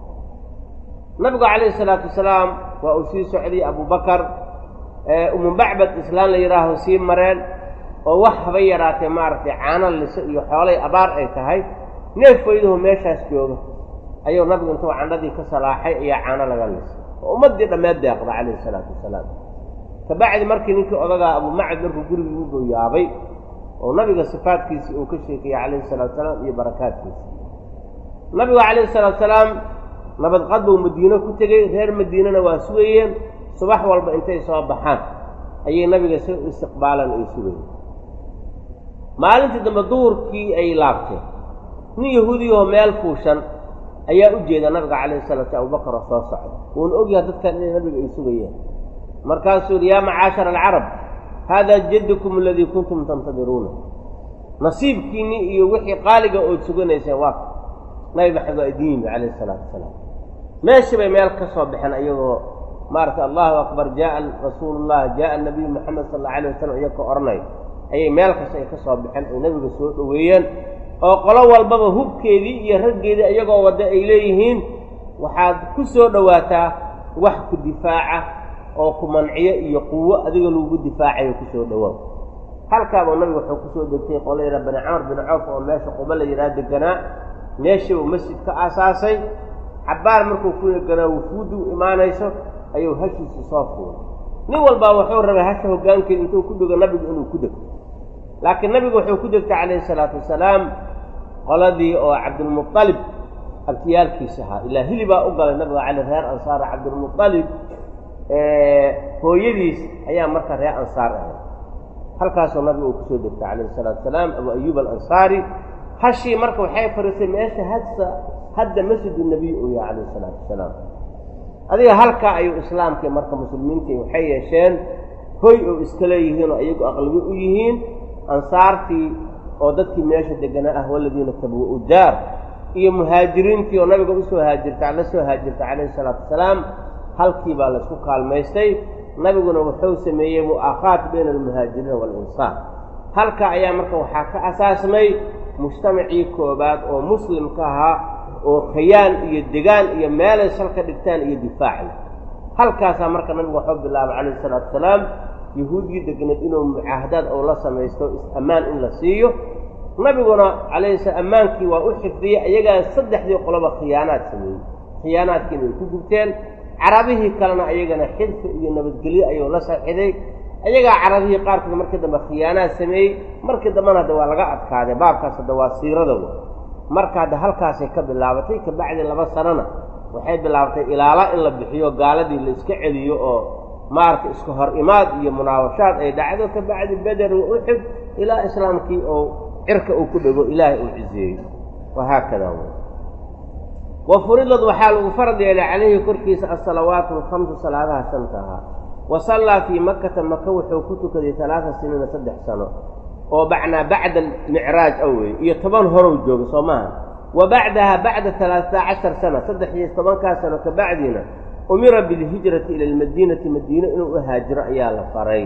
[SPEAKER 1] nabigu calayhi salaatu wasalaam waa uu sii socday abubakar umu bacbad islaan la yidhaaho sii mareen oo wax haba yaraatee maaragtay caano liso iyo xoolay abaar ay tahay neef weyduhu meeshaas jooga ayuu nabigu intuu candhadii ka salaaxay ayaa caano laga lisay oo ummaddii dhammeed deeqda calayhi salaatu wasalaam kabacdi markii ninkii odagaa abumacad markuu gurigii buu yaabay oo nabiga sifaadkiisii uu ka sheekayey calayhi salatu wasalaam iyo barakaadkiisi nabigu calayhi salaatu salaam nabadqad buu madiino ku tegey reer madiinana waa sugayeen subax walba intay soo baxaan ayay nabiga si istiqbaalan ay sugayeen maalintii dambe duhurkii ay laabteen nin yahuudiyahoo meel fuushan ayaa u jeeda nabiga calayhi salatu slam abubakar oo soo socda wuuna ogyahay dadkan inay nabiga ay sugayeen markaasuu yidhi yaa macaashara alcarab haadaa jaddukum aladii kuntum tantadiruuna nasiibkiinnii iyo wixii qaaliga ood suganayseen waa nabi maxamed waa idin yimi calayhi salaatu wasalaam meeshii bay meel ka soo baxeen ayagoo maaragtay allahu akbar jaaa rasuulullah jaaa nabiyu moxamed sal alla alayh wasalam iyagoo odhanay ayay meel kasta ay ka soo baxeen ay nabiga soo dhoweeyeen oo qolo walbaba hubkeedii iyo raggeedii iyagoo wadda ay leeyihiin waxaad ku soo dhowaataa wax ku difaaca oo ku manciyo iyo quwo adiga lagugu difaacayo kusoo dhowaaw halkaabuu nabiga wuxuu kusoo degtay qola yidhaha bani camar bin cawf oo meesha quba la yidhaha deganaa meeshiibu masjid ka aasaasay xabbaar markuu ku ganaa wufuuddu imaanayso ayuu hashiisi soo fuulay nin walbaa wuxuu rabay hasha hoggaankeeda intuu ku dego nabigu inuu ku degto laakiin nabigu wuxuu ku degtay calayhi salaatu wasalaam qoladii oo cabdilmualib abtiyaalkiisa ahaa ilaa hilibaa u galay nabiga cali reer ansaar cabdilmualib hooyadiis ayaa marka reer ansaar ahayd halkaasoo nabiga uu kusoo degtay calayhi salaatu wasalaam abu ayuub alansaari hashii marka waxay fariisay meesha hadsa hadda masjidu nebiy uu yahay calayhi salaatu wasalaam adiga halkaa ayuu islaamkii marka muslimiintii waxay yeesheen hoy oo iska leeyihiin oo iyagu aqlabi u yihiin ansaartii oo dadkii meesha deganaa ah waladiina tabwa-u daar iyo muhaajiriintii oo nabiga usoo haajirta la soo haajirtay calayhi salaatu wasalaam halkii baa laysku kaalmaystay nabiguna wuxuu sameeyey mu'aakhaat bayna almuhaajiriina waalinsaar halka ayaa marka waxaa ka asaasmay mujtamacii koobaad oo muslimka ahaa oo khayaan iyo degaan iyo meelay salka dhigtaan iyo difaacna halkaasaa marka nabigu waxuu bilaabay calayhi salaatu wasalaam yahuudii degneed inuu mucaahadaad ou la samaysto is-ammaan in la siiyo nabiguna calayhi sala ammaankii waa u xifdiyey ayagaa saddexdii qoloba khiyaanaad sameeyey khiyaanaadkiina ay ku gubteen carabihii kalena ayagana xidfi iyo nabadgelyo ayuu la saxiday ayagaa carabihii qaarkood markii dambe khiyaanaad sameeyey markii dambena hadda waa laga adkaaday baabkaas hadda waa siirada w marka hadda halkaasay ka bilaabatay kabacdi laba sanona waxay bilaabatay ilaala in la bixiyo gaaladii la iska celiyo oo maaragtay iska hor imaad iyo munaawashaad ay dhacdo kabacdi beder wa uxud ilaa islaamkii oo cirka uu ku dhego ilaahay uu ciseeyo wahaakada wa furidad waxaa lagu farad yeelay calayhi korkiisa asalawaatu alkhamsu salaadaha shanta ahaa wa sallaa fii makkata maka wuxuu ku tukaday talaata siniina saddex sano oo bacnaa bacda almicraaj awey iyo toban horow jooga soo maaha wa bacdaha bacda talaata cashar sana saddex iyo tobankaa sano ka bacdiina umira bilhijrati ila almadiinati madiine inuu u haajiro ayaa la faray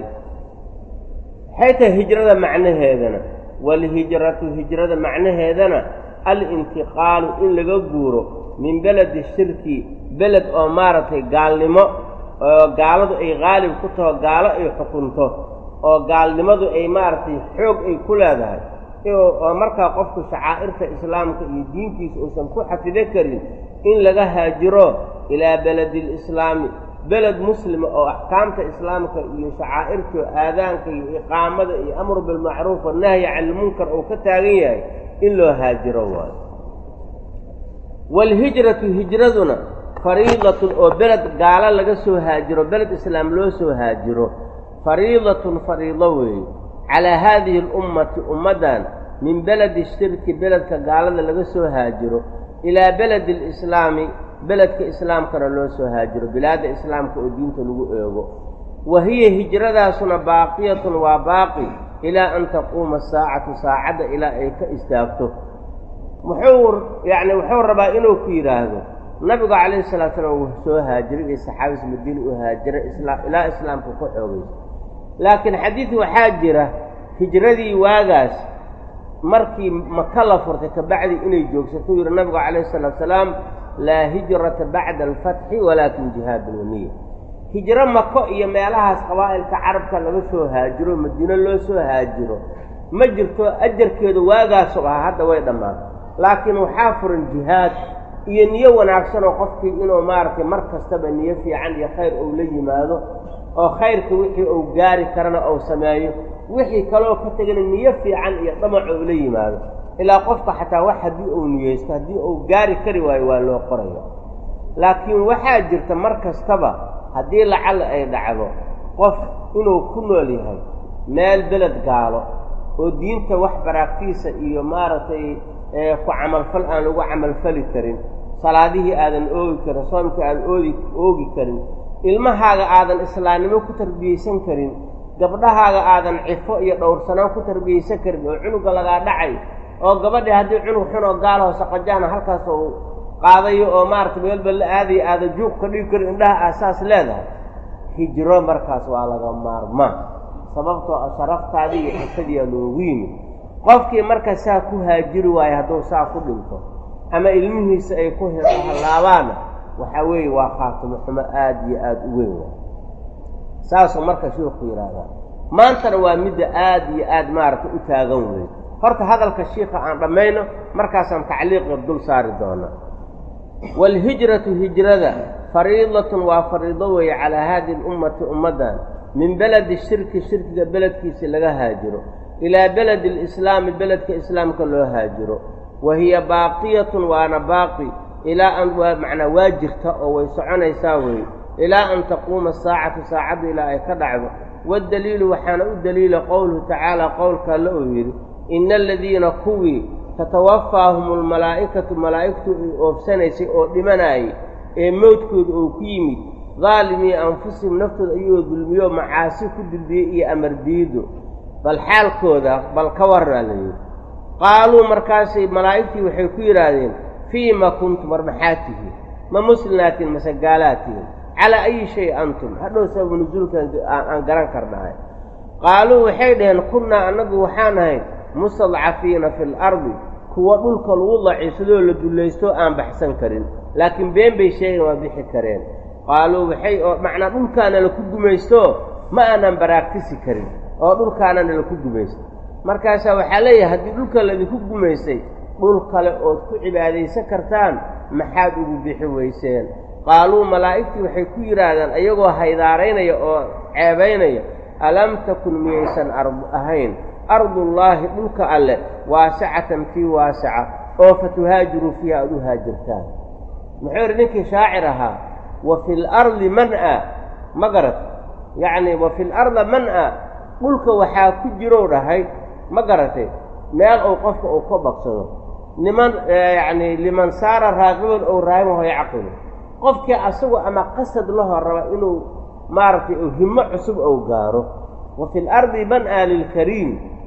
[SPEAKER 1] maxay tahay hijrada macnaheedana waalhijratu hijrada macnaheedana alintiqaalu in laga guuro min beledi shirki beled oo maaragtay gaalnimo oo gaaladu ay qaalib ku taho gaalo ay xukunto oo gaalnimadu ay maaragtay xoog ay ku leedahay oo markaa qofku shacaa'irta islaamka iyo diintiisa uusan ku xafido karin in laga haajiro ilaa beledi lislaami beled muslima oo axkaamta islaamka iyo shacaa'irta aadaanka iyo iqaamada iyo amru bilmacruuf wanahyi can ilmunkar uu ka taagan yahay in loo haajiro waayo waalhijratu hijraduna fariidatun oo beled gaalo laga soo haajiro beled islaam loo soo haajiro fariidatun fariido weeye calaa haadihi alummati ummaddan min beledi shirki beledka gaalada laga soo haajiro ilaa beledi alislaami beledka islaamkana loo soo haajiro bilaadda islaamka oo diinta lagu eego wa hiya hijradaasuna baaqiyatun waa baaqi ilaa an taquuma saacatu saacadda ilaa ay ka istaagto muxuu yacni wuxuu rabaa inuu ku yidhaahdo nabigu calayhi salatu slam wuu soo haajiray iyo saxaabis madiina u haajiray ilaa islaamka ku xoogayso laakiin xadiid waxaa jira hijradii waagaas markii maka la furtay kabacdi inay joogsatuu yidhi nabigu calayhi salaatu salaam laa hijrata bacda alfatxi walaakin jihaadun waniya hijro mako iyo meelahaas qabaa'ilka carabka laga soo haajiro madiino loo soo haajiro ma jirto ajarkeedu waagaasoo ah hadda way dhammaatay laakiin waxaa furan jihaad iyo niyo wanaagsan oo qofkii inuu maaragtay mar kastaba niyo fiican iyo khayr ou la yimaado oo khayrka wixii uu gaari karana ou sameeyo wixii kaloo ka tegana niyo fiican iyo dhamac ou la yimaado ilaa qofka xataa wax haddii uu niyeysto haddii uu gaari kari waayo waa loo qoraya laakiin waxaa jirta mar kastaba haddii lacalla ay dhacdo qof inuu ku nool yahay meel beled gaalo oo diinta wax baraagtiisa iyo maaragtay ku camalfal aan lagu camalfali karin salaadihii aadan oogi karin soomkii aadan oodi oogi karin ilmahaaga aadan islaamnimo ku tarbiyeysan karin gabdhahaaga aadan cifo iyo dhowrsanaan ku tarbiyeysan karin oo cunuga lagaa dhacay oo gabadhii haddii cunug xun oo gaalaho saqajaana halkaas uu qaadayo oo maaragtay meelba la aadayo aadan juuq ka dhigi karin indhaha aasaas leedahay hijro markaas waa laga maarmaan sababtoo a sharaftaadii iyo xifadiyaa loogu yimid qofkii marka saa ku haajiri waayo hadduu saa ku dhinto ama ilmihiisa ay ku hallaabaanna waxaa weeye waa khaatimo xumo aada iyo aada u weyn waay saasuu marka sheikhu yidhaahdaa maantana waa midda aada iyo aada maaragtay u taagan weyn horta hadalka shiika aan dhammayno markaasaan tacliiqa dul saari doonaa waalhijratu hijrada fariidatun waa fariido weeye calaa haadihi lummati ummaddan min beledi shirki shirkiga beledkiisa laga haajiro ilaa beledi alislaami beledka islaamka loo haajiro wa hiya baaqiyatun waana baaqi ilaa an waa macnaa waa jirta oo way soconaysaa weeye ilaa an taquuma saacatu saacaddu ilaa ay ka dhacdo waddaliilu waxaana u daliila qowluhu tacaala qowlka alle uu yidhi ina aladiina kuwii tatawaffaahum almalaa'ikatu malaa'igtu ay oofsanaysay oo dhimanaayay ee mowdkooda oo ku yimid daalimii anfusihim naftooda ayagoo dulmiyo macaasi ku dulbiyey iyo amardiido bal xaalkooda bal ka warraa la yidhi qaaluu markaasay malaa'igtii waxay ku yidhaahdeen fiima kuntum war maxaa tihiin ma muslinaatiin mase gaalaad tihiin calaa ayi shay antum hadhow sababu nusuulkan aan garan karnahay qaaluu waxay dhaheen kunnaa annagu waxaan ahayn mustadcafiina fi lardi kuwa dhulka lagu daciifsadoo la dullaysto aan baxsan karin laakiin been bay sheegeen waa bixi kareen qaaluu waxay oo macnaa dhulkaana laku gumaysto ma aanan baraagtisi karin oo dhulkaanana laku gumaysto markaasaa waxaa leeyahay haddii dhulka laydinku gumaystay dhul kale ood ku cibaadaysan kartaan maxaad ugu bixi weyseen qaaluu malaa'igtii waxay ku yidhaahdaan ayagoo haydaaraynaya oo ceebaynaya alam takun miyaysan ard ahayn ardullaahi dhulka alle waasicatan fii waasica oo fatuhaajiruu fiiha aad u haajirtaan muxuu yidhi ninkii shaacir ahaa wa fi lardi man-a ma garat yacnii wa fi larda man-a dhulka waxaa ku jirow dhahay ma garatay meel uu qofka uu ka bagsado niman yacnii liman saara raaqiban ou raahimaho yacqilu qofkii asagu ama qasad lahoo raba inuu maaragtay uu himmo cusub ou gaaro wa fi lardi man-a lilkariim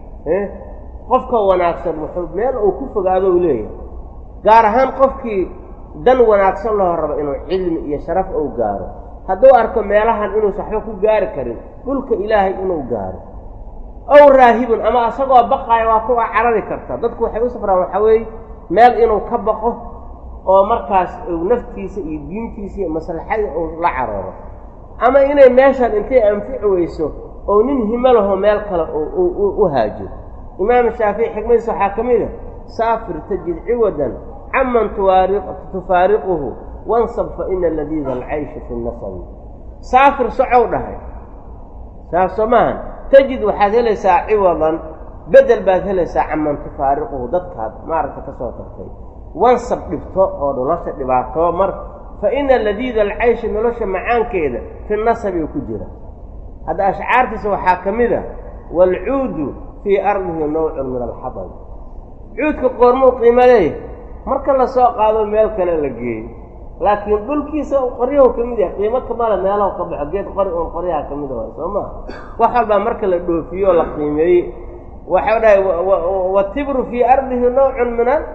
[SPEAKER 1] qofka wanaagsan wuxuu meel uu ku fogaado u leeyahay gaar ahaan qofkii dan wanaagsan lahoo raba inuu cilmi iyo sharaf ou gaaro hadduu arko meelahan inuusa waxba ku gaari karin dhulka ilaahay inuu gaaro ow raahibun ama asagoo baqaaya waa kuwa carari karta dadku waxay u safraan waxaa weeye meel inuu ka baqo oo markaas uu naftiisa iyo diintiisa iyo maslaxadii uu la cararo ama inay meeshan intay anfici weyso oo nin himo laho meel kale u haajiro imaam shaafici xikmadiisa waxaa ka mid a saafir tajid ciwadan caman tufaariquhu wansab fa ina ladiida alcaysha fi nasabi saafir socow dhahay saas soo maahan tajid waxaad helaysaa ciwadan bedel baad helaysaa caman tufaariquhu dadkaad maaragta ka soo tagtay wansab dhibto oo nolosha dhibaatoo mar fa ina ladiida alcaysha nolosha macaankeeda fi nasabi ku jira hadda ashcaartiisa waxaa ka mid a waalcuudu fii ardihi nawcun min alxadab cuudka qoormuu qiimo leeyahay marka la soo qaado meel kale la geeyo laakiin dhulkiisa qoryahu ka mid yahay qiimo kamale meelahu ka baxo geed qori uun qoryaha ka mida waay soo maa wax walbaa marka la dhoofiyo oo la qiimeeyey waxau dhahay watibru fii ardihi nawcun min a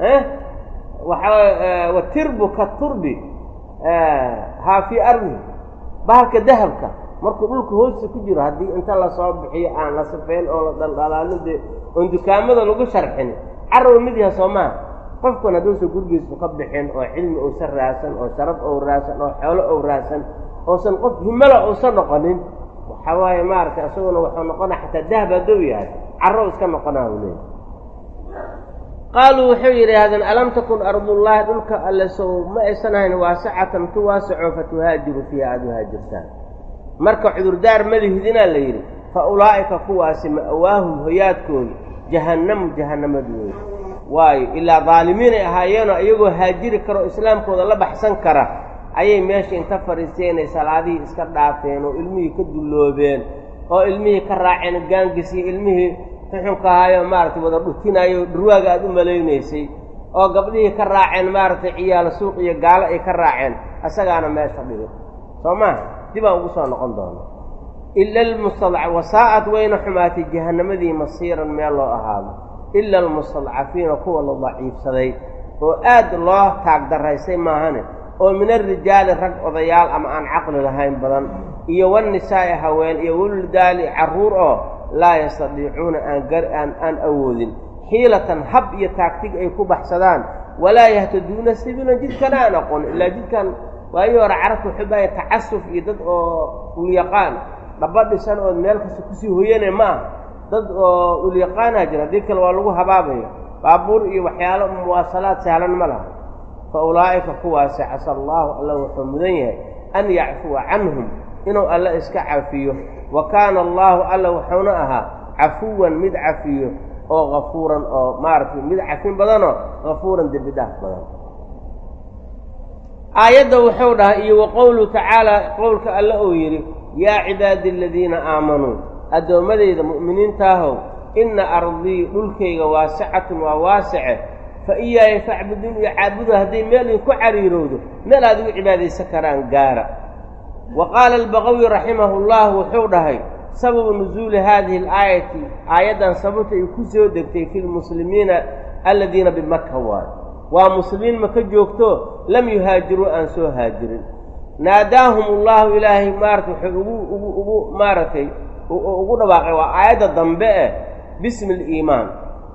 [SPEAKER 1] waxa watirbu katurbi haa fii ardihi bahalka dahabka markuu dhulka hoosta ku jiro haddii inta lasoo bixiyo aan la safeyn oo la dhaldhalaalin dee oon dukaamada lagu sharxin carrow mid yaha soo maha qofkan hadduusan gurigiisu ka bixin oo cilmi uusan raadsan oo sharaf ou raadsan oo xoolo ou raadsan oosan qof himala uusan noqonin waxa waaye maaragtay isaguna wuxuu noqonaa xataa dahab hadduu yahay carrow iska noqonaa u leeyahy qaaluu waxay yidhaahdeen alam takun ardullaahi dhulka alle sow ma aysan ahayn waasicatan tu waasaco fatuhaajiru fiiha aada u haajirtaan marka cudurdaar malihidinaa la yidhi fa ulaa'ika kuwaasi ma'waahum hoyaadkoodu jahannamu jahannamadu wey waayo ilaa daalimiinay ahaayeenoo iyagoo haajiri kara oo islaamkooda la baxsan kara ayay meesha inta fadhiisteenay salaadihii iska dhaafeen oo ilmihii ka dulloobeen oo ilmihii ka raaceen gaangis iyo ilmihii xuxunka ahaayo maaragtay wada dhutinayo dhurwaaga aada u malaynaysay oo gabdhihii ka raaceen maaragtay ciyaalo suuq iyo gaalo ay ka raaceen asagaana meesha dhigay soo maaha dib aan ugu soo noqon doono ila almustadca wasaa'ad wayna xumaatay jahannamadii masiiran meel loo ahaado ila almustadcafiina kuwa la daciifsaday oo aad loo taagdaraysay maahane oo min alrijaali rag odayaal ama aan caqli lahayn badan iyo wannisaa'i haween iyo waldaali carruur oo laa yastadiicuuna aan aan aan awoodin xiilatan hab iyo taagtig ay ku baxsadaan walaa yahtaduuna sabiilan jidkana aan aqoon ilaa jidkan waayii hore carabta waxay baaya tacasuf iyo dad oo ulyaqaan dhaba dhisan ood meel kasta kusii hoyane ma ah dad oo ulyaqaanaa jira haddii kale waa lagu habaabaya baabuur iyo waxyaalo muwaasalaad sahlan ma laha fa ulaa'ika kuwaasi casa allaahu alla wuxuu mudan yahay an yacfuwa canhum inuu alla iska cafiyo wa kaana allaahu alla wuxuuna ahaa cafuwan mid cafiyo oo kafuuran oo maaragtay mid cafin badanoo kafuuran dembi dhaaf badan aayadda wuxuu dhahay iyo wa qowluhu tacaala qowlka alle uu yidhi yaa cibaadi aladiina aamanuu addoommadayda mu'miniintaahow inna ardii dhulkayga waasicatun waa waasice fa iyaaya facbuduun iyo caabudu hadday meel idinku cariirowdo meel aad igu cibaadaysan karaan gaara wa qaala albaqawi raximahu llah wuxuu dhahay sababu nusuuli haadihi alaayati aayaddan sababta ay ku soo degtay fi lmuslimiina aladiina bimaka waayo waa muslimiin maka joogto lam yuhaajiruu aan soo haajirin naadaahum ullahu ilaahay maarata wuxuu ugu ugu ugu maaragtay ugu dhawaaqay waa aayadda dambe eh bismi aliimaan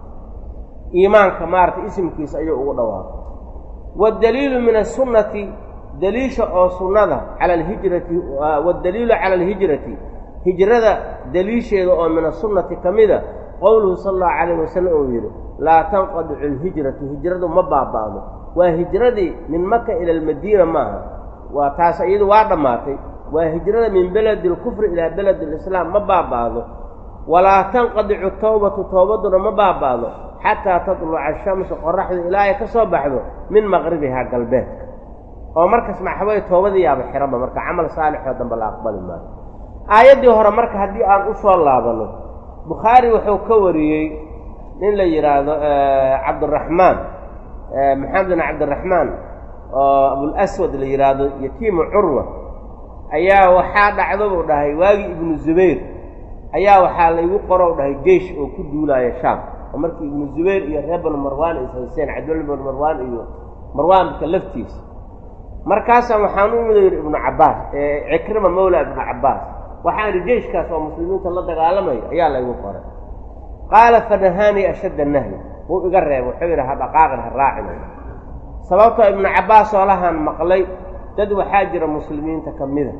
[SPEAKER 1] iimaanka maaratay isimkiisa ayuu ugu dhawaaqay waddaliilu min asunnati daliisha oo sunnada cala alhijrati waddaliilu cala alhijrati hijrada daliisheeda oo min asunnati ka mida qowluhu sala allahu calayh wasalam uu yidhi laa tanqadicu alhijratu hijradu ma baaba'do waa hijradii min maka ila almadiina maaha waa taas iyadu waa dhammaatay waa hijrada min beledi alkufri ilaa beledi alislaam ma baaba'do walaa tanqadicu towbatu towbadduna ma baaba'do xataa tatluca ashamsu qoraxdu ilaa ay ka soo baxdo min maqribihaa galbeedka oo markaas maxaweye toobadii yaaba xiranba marka camal saalixoo dambe la aqbali maayo aayaddii hore marka haddii aan u soo laabanno bukhaari wuxuu ka wariyey nin la yidhaahdo cabdiraxmaan maxamed bin cabdiraxmaan oo abulaswad la yidhaahdo yatiimu curwa ayaa waxaa dhacdo buu dhahay waagii ibnu zubayr ayaa waxaa laygu qorow dhahay jeish oo ku duulaaya shaam oo markii ibnu zubayr iyo reer banu marwaan is hayseen cabdullah banu marwaan iyo marwaanka laftiisa markaasaan waxaan u imid yidhi ibnu cabbaas cikrima mawla ibnu cabbaas waxaan idhi jeishkaas oo muslimiinta la dagaalamaya ayaa laygu qoray qaala fanahaanii ashadda nahyi wuu iga reeba wuxuu yidhi ha dhaqaaqin ha raacin sababtoo ibnu cabbaas oo lahaan maqlay dad waxaa jira muslimiinta ka mida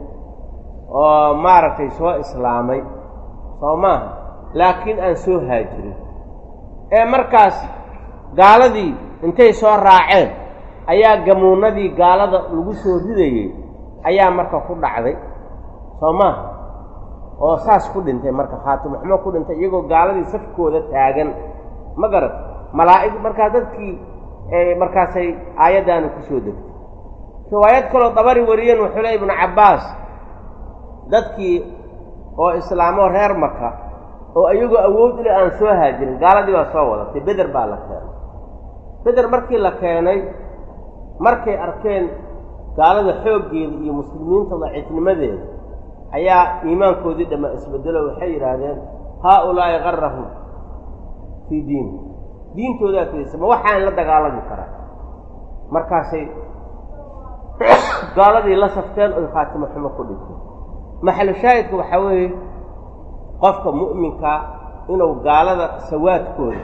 [SPEAKER 1] oo maaragtay soo islaamay soo maaha laakiin aan soo haajirin ee markaas gaaladii intay soo raaceen ayaa gamuunadii gaalada lagu soo ridayey ayaa marka ku dhacday soo maaha oo saas ku dhintay marka khaatimuxumo ku dhintay iyagoo gaaladii safkooda taagan ma garat malaa'ig markaa dadkii markaasay aayaddaani ku soo degtay riwaayad kaloo dabari wariyeen wuxuu le ibnu cabbaas dadkii oo islaamoo reer maka oo iyagoo awood ile aan soo haajirin gaaladii baa soo wadatay beder baa la keenay beder markii la keenay markay arkeen gaalada xooggeeda iyo muslimiinta daciifnimadeeda ayaa iimaankoodii dhamma isbedelo waxay yidhaahdeen haa ulaa'i qarahum fii diini diintoodaa kedisa ma waxaan la dagaalami karaa markaasay gaaladii la safteen oy khaatimo xumo ku dhintay maxalu shaahidka waxaa weeye qofka mu'minkaa inuu gaalada sawaadkooda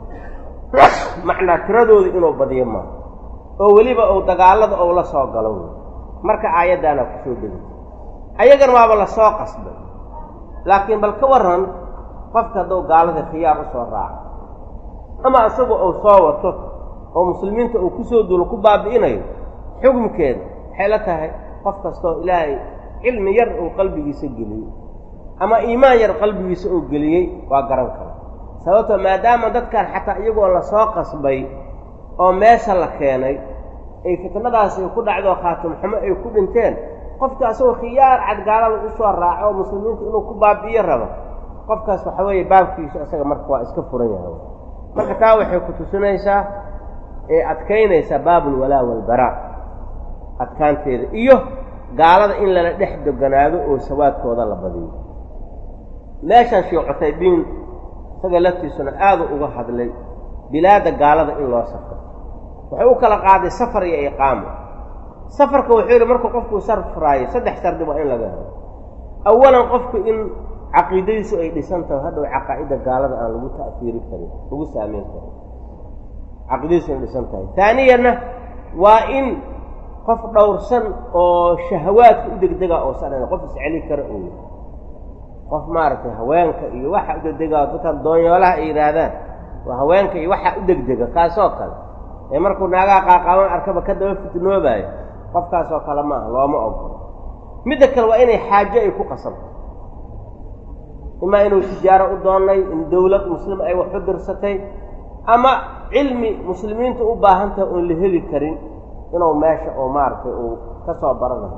[SPEAKER 1] macnaa tiradooda inuu badiyo maa oo weliba uu dagaalada ou la soo galo wey marka aayaddaana ku soo degay ayagan waaba la soo qasbay laakiin bal ka warran qofka hadduu gaalada khiyaar u soo raaco ama isagu uu soo wato oo muslimiinta uu ku soo duulo ku baabi'inayo xukumkeeda waxay la tahay qof kastoo ilaahay cilmi yar uu qalbigiisa geliyey ama iimaan yar qalbigiisa uu geliyey waa garan kara sababtoo maadaama dadkan xataa iyagoo la soo qasbay oo meesha la keenay ay fitnadaasi ku dhacdoo khaatimxumo ay ku dhinteen qofka asagoo khiyaar cadgaalada u soo raaco oo muslimiinta inuu ku baabi'iyo rabo qofkaas waxa weeye baabkiisu isaga marka waa iska furan yahay marka taa waxay ku tusinaysaa ee adkaynaysaa baabulwalaa walbaraa adkaanteeda iyo gaalada in lala dhex doganaado oo sawaadkooda la badiyo meeshan sheekh cutaybiin isaga laftiisuna aadu uga hadlay bilaadda gaalada in loo safro wuxuu u kala qaaday safar iyo iqaamo safarka wuxuu yidhi markuu qofkuu sarfraayo saddex shardi waa in laga helo awalan qofku in caqiidadiisu ay dhisan tahay hadhow caqaa'idda gaalada aan lagu ta'fiiri karin lagu saameyn karin caqiidadiisu inay dhisan tahay taaniyanna waa in qof dhowrsan oo shahawaadka u degdega oosan qof isceli kara oo qof maaragtay haweenka iyo waxa u degdega dadkan doonyoolaha ay yidhaahdaan waa haweenka iyo waxa u degdega kaasoo kale ee markuu naagaha qaaqaaban arkaba ka daba fitnoobaayo qofkaasoo kale maaha looma ogolo midda kale waa inay xaajo ay ku qasabto imaa inuu tijaaro u doonnay in dawlad muslim ay wax u dirsatay ama cilmi muslimiintu u baahan tahay oon la heli karin inuu meesha oo maaragtay uu ka soo baranayo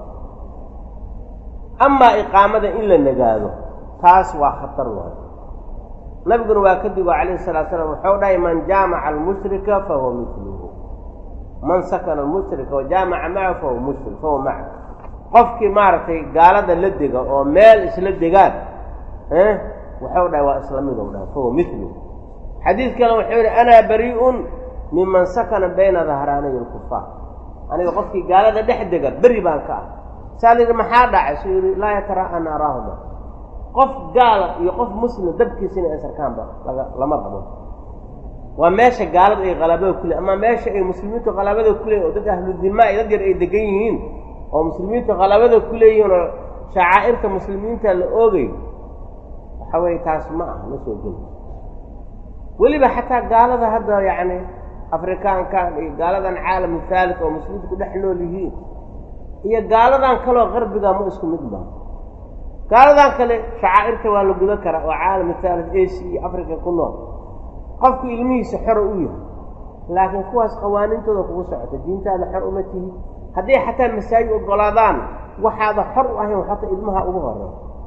[SPEAKER 1] amaa iqaamada in la nagaado taas waa khatar waayo nabiguna waa ka digo calayhi salatu slam wuxuu dhahay man jaamaca almushrika fahuwa miluhu man sakana almushrika wa jaamaca macahu fahuwa mushrik fahuwa maca qofkii maaragtay gaalada la dega oo meel isla degaan wuxuu dhahay waa isla midou dhahay fahuwa miluhu xadiid kale wuxuu yidhi anaa barii'un miman sakana bayna dahraanay alkufaar aniga qofkii gaalada dhex dega beri baan ka ah saa la yidhi maxaa dhacay suu yidhi laa yatara'aa naaraahuma qof gaala iyo qof muslim dabkiisa inay asarkaanba laga lama rabo waa meesha gaalada ay qalaabada ku leey ama meesha ay muslimiintu qalaabada ku leeyihin oo dad ahludima ay dad yar ay degan yihiin oo muslimiintu qalaabada ku leeyihiin oo shacaa'irta muslimiinta la oogay waxa weeye taas ma ah ma soo geli weliba xataa gaalada hadda yacni afrikaankan iyo gaaladan caalam haalit oo muslimiintu ku dhex nool yihiin iyo gaaladan kaleo qarbiga ma isku mid ba gaaladan kale shacaa'irta waa la gudan karaa oo caalam haalit asia iyo africa ku nool qofku ilmihiisa xor u yahay laakiin kuwaas qawaaniintooda kugu socota diintaada xor uma tihi hadday xataa masaajid ogolaadaan waxaada xor u ahayn xataa ilmaha ugu horey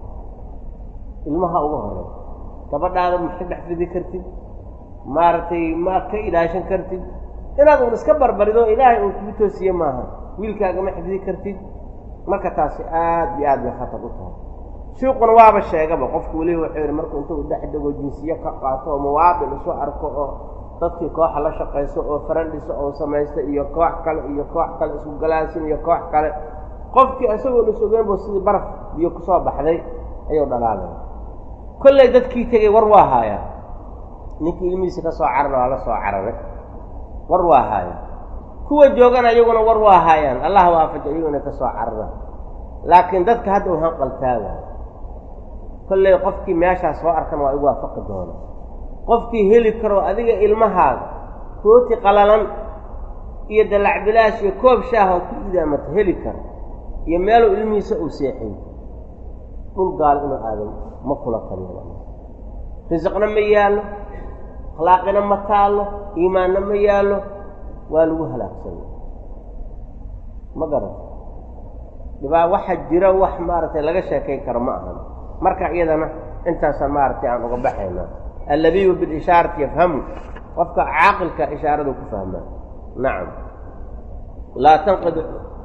[SPEAKER 1] ilmaha ugu horey gabadhaada ma ka dhex fidi kartid maaragtay ma ka ilaashan kartid inaad un iska barbarido ilaahay uu kugu toosiye maaha wiilkaaga ma xifdi kartid marka taasi aad iyo aad bay khatar u tahay shuuquna waaba sheegaba qofku weliba wuxuu yidhi markuu intuu dhex dego jinsiye ka qaato oo muwaadin isu arko oo dadkii kooxa la shaqayso oo farandhiso oo samaysta iyo koox kale iyo koox kale isku galaasin iyo koox kale qofkii isagoon is ogeyn buu sidii baraf biyo kusoo baxday ayuu dhalaalay kolley dadkii tegey war waa haayaa ninkii ilmihiisa ka soo carara waa la soo cararay war waa haaya kuwa joogana iyaguna war waa haayaan allah waafaja iyaguna ka soo carara laakiin dadka hadda u hanqaltaaga kolley qofkii meeshaas soo arkan waa igu waafaqi doona qofkii heli karo adiga ilmahaaga rooti qalalan iyo dalacbilaash iyo koob shaahood ku idaamata heli kara iyo meeluu ilmihiisa uu seexay dhul gaal inuu aadan ma kula taliyo risiqna ma yaallo akhlaaqina ma taallo iimaanna ma yaallo waa lagu halaagsanya ma garan dhibaa waxa jira wax maaragtay laga sheekayn karo ma ahan marka iyadana intaasaan maaragtay aan uga baxaynaa allabiyu bilishaarati yafhamu qofka caaqilka ishaaradu ku fahmaa nacam laa tanqid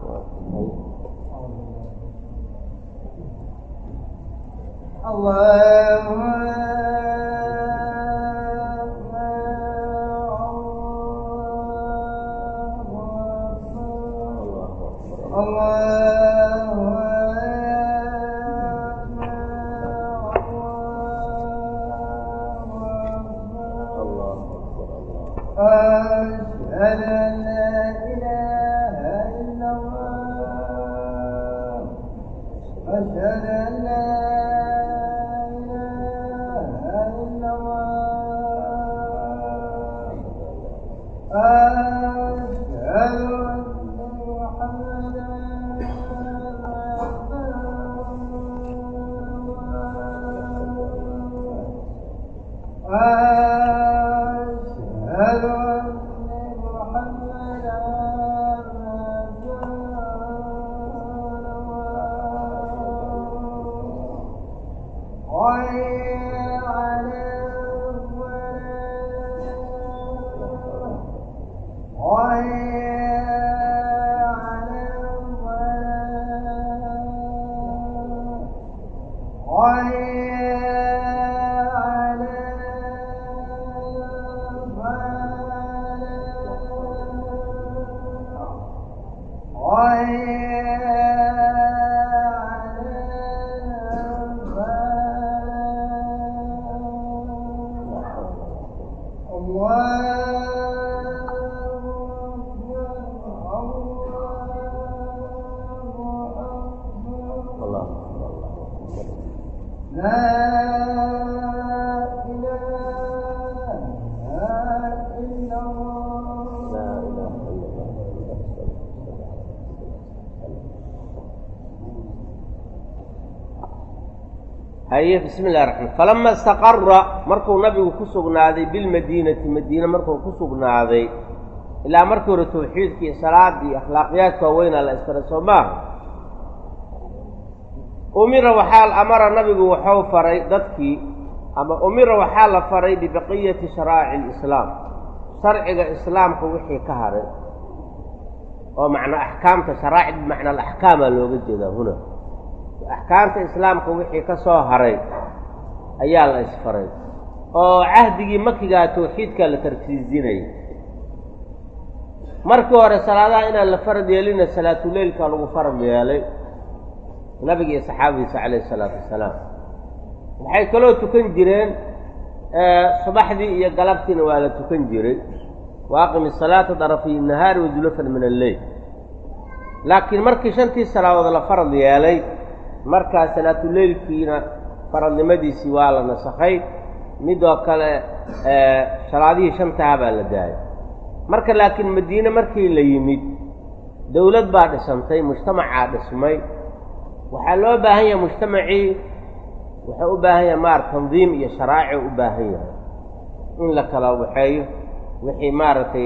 [SPEAKER 2] أشهد أن لا إله إلا الله أشهد أن لا إله إلا الله أشهد أن محمدا أشهد أن محمدا رسول الله لا إله إلا الله
[SPEAKER 1] laa ilaaha ila allah haye bismi illahi raxmaan falama istaqara markuu nabigu ku sugnaaday bilmadiinati madiine markuu ku sugnaaday ilaa markii hore tawxiidka iyo salaada iyo akhlaaqiyaadka waaweynaa la isfaray soo maaha umira waxaa amara nabigu waxau faray dadkii ama umira waxaa la faray bibaqiyati sharaa'ici alislaam sharciga islaamka wixii ka haray oo macnaa axkaamta sharaa'icd bimacna alaxkaamaa looga jeedaa huna axkaamta islaamka wixii ka soo haray ayaa la isfaray oo cahdigii makigaa tawxiidkaa la tarkiisinayay markii hore salaadaha inaan la farad yeelina salaatuleylka lagu farad yeelay nabiga iyo saxaabadiisa calayhi isalaatu wassalaam waxay kaloo tukan jireen subaxdii iyo galabtiina waa la tukan jiray waaqimi salaata darafiy nahaari wazulafan min alleyl laakiin markii shantii salaadood la farad yeelay markaa salaatuleylkiina faradnimadiisii waa la nasakhay midoo kale salaadihii shantaha baa la daayay marka laakiin madiine markii la yimid dowlad baa dhisantay mujtamacaa dhismay waxaa loo baahan yahay mujtamacii wuxuu u baahan yahay maar tandiim iyo sharaaci u baahan yahay in la kala waxeeyo wixii maaragtay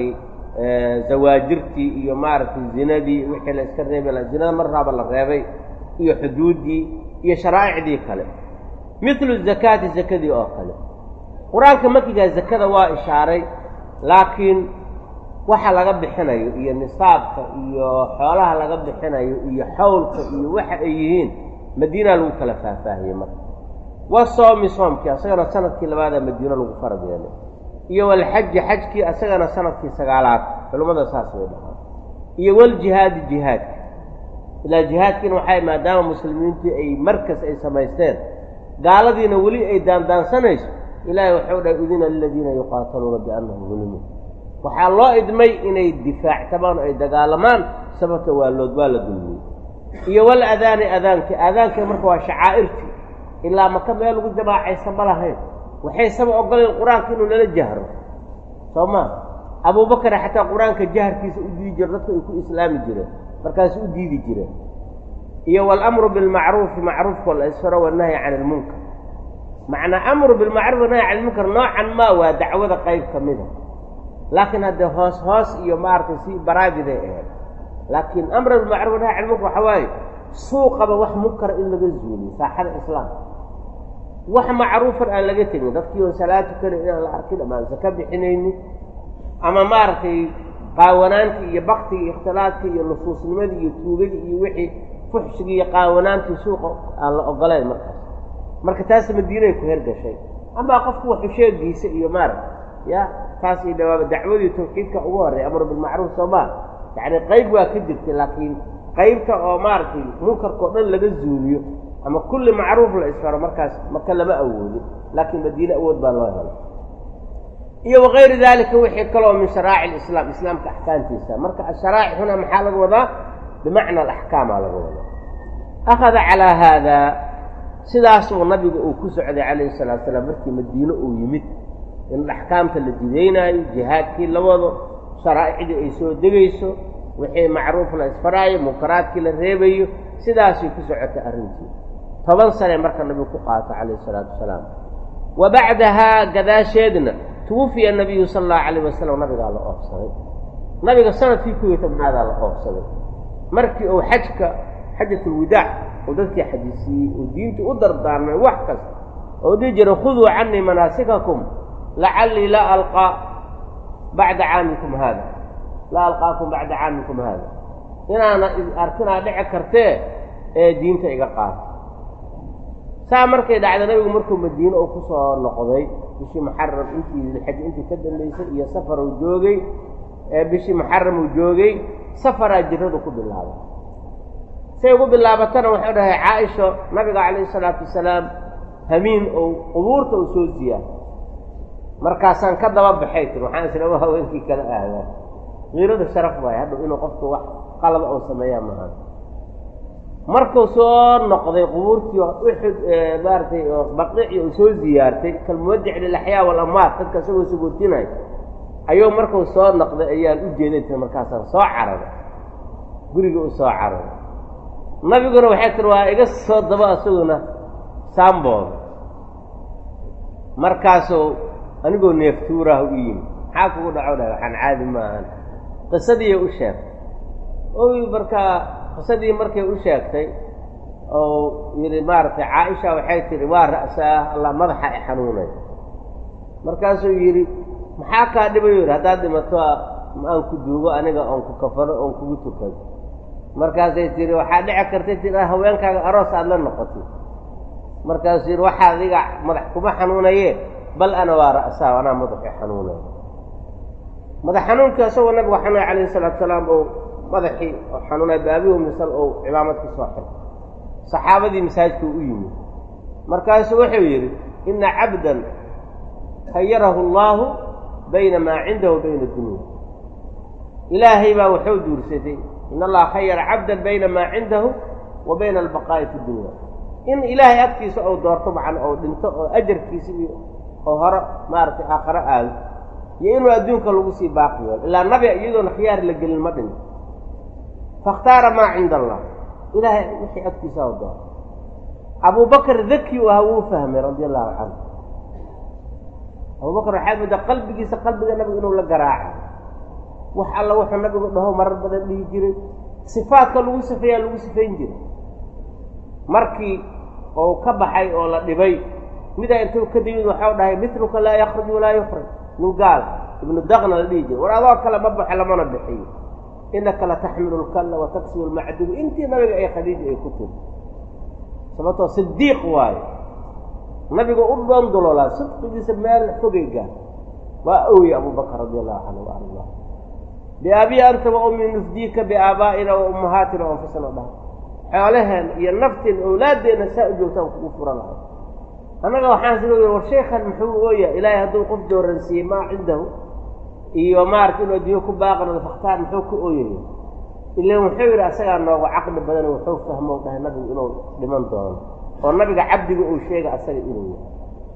[SPEAKER 1] zawaajirtii iyo maaragtay zinadii wixii la iska reebi la zinada marraaba la reebay iyo xuduuddii iyo sharaa'icdii kale mithlu zakaati zakadii oo kale qur-aanka makigaa zakada waa ishaaray laakiin waxa laga bixinayo iyo nisaabka iyo xoolaha laga bixinayo iyo xawlka iyo waxa ay yihiin madiina lagu kala faahfaahiyey marka wa soomi soomkii asagana sanadkii labaadaa madiino lagu farad yeelay iyo walxaji xajkii asagana sanadkii sagaalaad culimmada saas way dhahaan iyo waljihaadi jihaadka ilaa jihaadkiina waxay maadaama muslimiintii ay markas ay samaysteen gaaladiina weli ay daandaansanayso ilaahay waxau dhahay udina liladiina yuqaataluuna biannahum zulimuun waxaa loo idmay inay difaactamaan o ay dagaalamaan sababta waa lood waa la dulmiyey iyo wal adaani adaankii aadaanka marka waa shacaa'irtii ilaa maka meel lagu jamaacaysa ma lahayn waxay saba ogoleen qur-aanka inuu nala jahro soo maa abuubakar xataa qur-aanka jaharkiisa u diidi jiro dadka ay ku islaami jireen markaas u diidi jireen iyo walamru bilmacruufi macruufkoo la isfaro wanahyi cani ilmunkar macnaa amru bilmacruuf wanahyi cani ilmunkar noocan maa waa dacwada qayb ka mida laakiin haddee hoos hoos iyo maaragtay si baraabiday ahayd laakiin amra bilmacruuf wanahyi cani ilmunkar waxaa waaye suuqaba wax munkara in laga zuuliyo saaxada islaamka wax macruufan aan laga tegin dadkii oon salaad tukanin inaan la arkin ama aan saka bixinaynin ama maaragtay qaawanaantii iyo baktigii iyo ikhtilaadkii iyo nusuusnimadii iyo tuugadii iyo wixii fuxshigii iyo qaawanaantii suuqa aan la ogoleen markaas marka taas madiinay ku hergashay amaa qofku waxu sheegiisa iyo maaragta ya taas iyo dhawaaba dacwadii tawxiidka ugu horreey amru bilmacruuf soo maa yacni qayb waa ka jirtay laakiin qaybta oo maaragtay munkarkao dhan laga zuuliyo ama kulli macruuf la isfaro markaas maka lama awoodin laakiin madiine awood baa loo helay iyo wakayri dalika wixii kaloo min sharaa'ic alislaam islaamka axkaamtiisa marka asharaa'ic huna maxaa laga wadaa bimacna alaxkaamaa laga wadaa akhada calaa haadaa sidaasuu nabiga uu ku socday calayhi salatu salaam markii madiine uu yimid in axkaamta la jidaynaayo jihaadkii la wado sharaa'icdii ay soo degayso wixii macruuf la isfaraayo munkaraadkii la reebayo sidaasay ku socotay arrintii toban sane marka nabigu ku qaato calayhi salaatu wasalaam wa bacdahaa gadaasheedna tuwufiya nabiyu sala allahu calayh wasalam nabigaa la oofsaday nabiga sanadkii ku iyo tobnaadaa la oofsaday markii uu xajka xajatulwidaac uu dadkii xajisiiyey uu diintii u dardaarmay wax kasta oo dhihi jiray khuduu canii manaasikakum lacallii laa alqaa bacda caamikum haada laa alqaakum bacda caamikum haada inaana arkinaa dhici kartee ee diinta iga qaata saa markay dhacda nabigu markuu madiine uu ku soo noqday bishii muxaram intii dilxaj intii ka dambaysay iyo safar uu joogay ee bishii muxaram uu joogay safaraa jiradu ku bilaabay say ugu bilaabatana wuxuu dhahay caaisha nabiga calayhi salaatu wasalaam hamiin ou qubuurta uu soo siyaa markaasaan ka daba baxay tir waxaan islama haweenkii kala ahdaa kiirada sharaf waayo hadhow inuu qofku wax qalaba oo sameeyaa maaha markuu soo noqday qubuurtii uxud maaratay baqiici uu soo ziyaartay kalmuwadic lilaxyaa walamwaat dadka isagoo suguutinay ayuu markuu soo noqday ayaan u jeedanta markaasaan soo cararay guriga u soo cararay nabiguna waxay tiri waa iga soo daba isaguna saambooda markaasuu anigoo neeftuuraah u yimi maxaa kugu dhaco dhahay waxaan caadi maahan qisadiiy u sheegtay oy markaa qisadii markay u sheegtay oo yidhi maaragtay caaisha waxay tihi waa ra'saah allah madaxa i xanuunay markaasuu yidhi maxaa kaa dhibayo yidhi haddaad dhimato aan ku duugo aniga oon ku kafano oon kugu tukado markaasay tihi waxaa dhici kartay tii haweenkaaga aroos aada la noqotay markaasuu yidhi waxaa adiga madax kuma xanuunaye bal ana waa ra'saa anaa madaxi xanuunay madax xanuunkii isagoo nabiga xanuunay calayhi salaatu salaam oo madaxii oo xanuunay baabihu misal ou cimaamad ku soo xirtay saxaabadii masaajidkuu u yimid markaasuu wuxuu yidhi ina cabdan khayarahu allaahu bayna maa cindahu wa bayna dunya ilaahay baa wuxuu duursaday in allaha khayara cabdan bayna maa cindahu wa bayna albaqaa'i fi dunya in ilaahay agtiisa ou doorto macan ou dhinto oo ajarkiisa iyo oo hore maaragtay aakharo aado iyo inuu adduunka lagu sii baaqi yeelo ilaa nabi iyadoona khiyaar la gelin ma dhinto fakhtaara maa cinda allah ilaahay wixii agtiisa oo doorto abubakar daki u aha wuu fahmay radia allahu canhu abubakar waxaad moodaa qalbigiisa qalbiga nabiga inuu la garaaca wax alla wuxuu nabigu dhaho marar badan dhihi jiray sifaadka lagu sifeeyaa lagu sifayn jiray markii oo ka baxay oo la dhibay midaa intuu ka dimid waxau dhahay mitluka laa yakruj walaa yukhraj min gaal ibnu daqna la dhihi jiray war adoo kale ma baxo lamana bixiyo inaka la taxmilu lkalla wa taksibu lmacdubu intii nabiga ay khadiija ay ku tiri sababtoo sidiiq waayo nabiga u dhoondoloolaa sidqigiisa meel fogay gaar waa owye abubakar radi allahu canhu wa arda biaabii anta wa ummi nufdiika biaabaa'ina wa ummahaatina wa anfusina dhaha xoolaheen iyo nafteen owlaadeenna saa u joogtaan kugu fura lahay annaga waxaan sida war sheekhan muxuu ooya ilaahay hadduu qof dooransiiyey maa cindahu iyo maarata inuu adduunyo ku baaqnado fakhtaar muxuu ka ooyaya ilan wuxuu yidhi asagaa noogu caqli badan wuxuu fahmo dhahay nabigu inuu dhiman doono oo nabiga cabdiga uu sheega asaga inuu yahay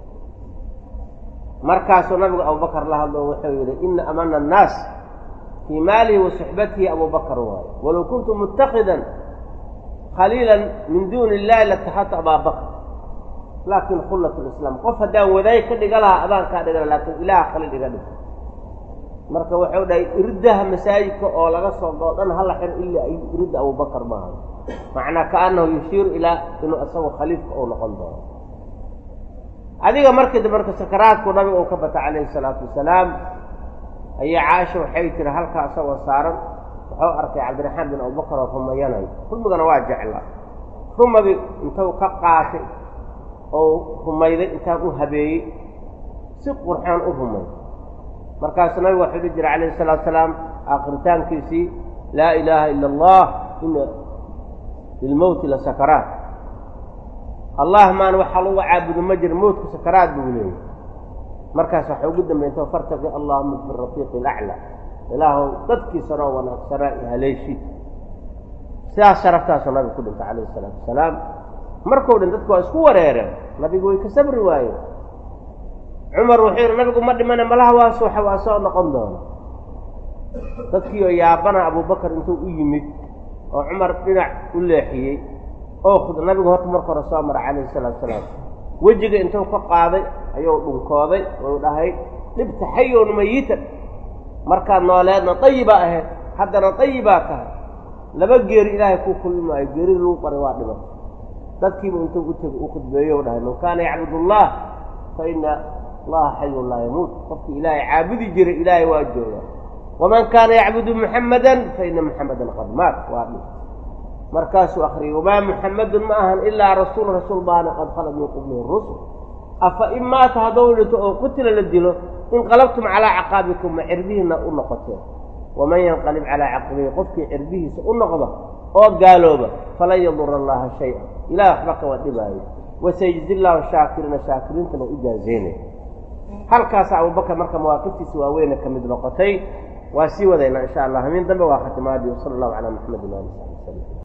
[SPEAKER 1] markaasuu nabigu abubakar la hadlo wuxuu yidhi ina amana annaas fii maalihi wa suxbatihi abubakar waayo walow kuntu muttakidan khaliilan min duuni illahi lataxadtu abaabakr laakin khullat lislaam qof haddaan wadaay ka dhiga lahaa adaan kaa dhigana laakiin ilaah khaliil iga dhig marka wuxuu dhahay irdaha masaajidka oo laga soo goo dhan hala xir ilaa iridda abubakar maaha macnaa kaanahu yushiiru ilaa inuu isagu khaliifka uu noqon doono adiga markii dambe marka sakaraadku nabiga uu ka bata calayhi salaatu wasalaam ayaa caaisha waxay tiri halkaa isagoo saaran wuxuu arkay cabdiraxmaan bin abubakar oo rumayanayo rumigana waa jeclaa rumadi intuu ka qaatay oo rumayday intaan u habeeyey si qurxaan u rumay markaasuu nabigu waxuu dhihi jiray calayhi salaatu salaam aakhiritaankiisii laa ilaaha ila allah ina lilmowti la sakaraat allah maan waxaa lagu caabudo ma jira mowtku sakaraad buu leeyay markaas waxa ugu dambeynta fartaqi allahuma fi rafiiqi alaclaa ilaahow dadkiisanoo wanaagsanaa i haleeshi sidaas sharaftaasuu nabigu ku dhintay calayhi salaatu wasalaam markuu dhin dadku waa isku wareereen nabigu way ka sabri waayeen cumar wuxuu yidhi nabigu ma dhimane malaha waa suuxa waa soo noqon doona dadkii oo yaabana abubakar intuu u yimid oo cumar dhinac u leexiyey oo nabigu horta marka hore soo mara calayhi salaatu salaam wejiga intuu ka qaaday ayuu dhunkooday ou dhahay dhibta xayown mayitan markaad nooleedna dayibaa ahayd haddana dayibaa tahay laba geeri ilaahay kuu kulmi maayo geerida lagu qaray waa dhiman dadkiiba intuu u tegi u khudbeeyo u dhahay man kaana yacbud allah fa ina allaha xayun laa yamuut qofkii ilaahay caabudi jiray ilaahay waa jooga waman kaana yacbudu muxammadan fa ina muxammadan qad maat waa dhib markaasuu akriyay wamaa muxammadun ma ahan ilaa rasuul rasuul baana qad khalad min qablihi rusul afa in maata haddou dhinto oo qutila la dilo inqalabtum calaa caqaabikum ma cirbihiina u noqoteen waman yanqalib calaa caqibihi qofkii cirbihiisa u noqda oo gaalooba falan yadura allaha shay-a ilaah waxba kama dhibaayo wasayjzi llaahu shaakiriina shaakiriintana u jaazeynaya halkaasa abubakar marka mawaaqiftiisa waaweyne ka mid noqotay waa sii wadaynaa insha allah hamiin dambe waa khatimaadii sala allahu calaa maxamedin ali saxbi wasalam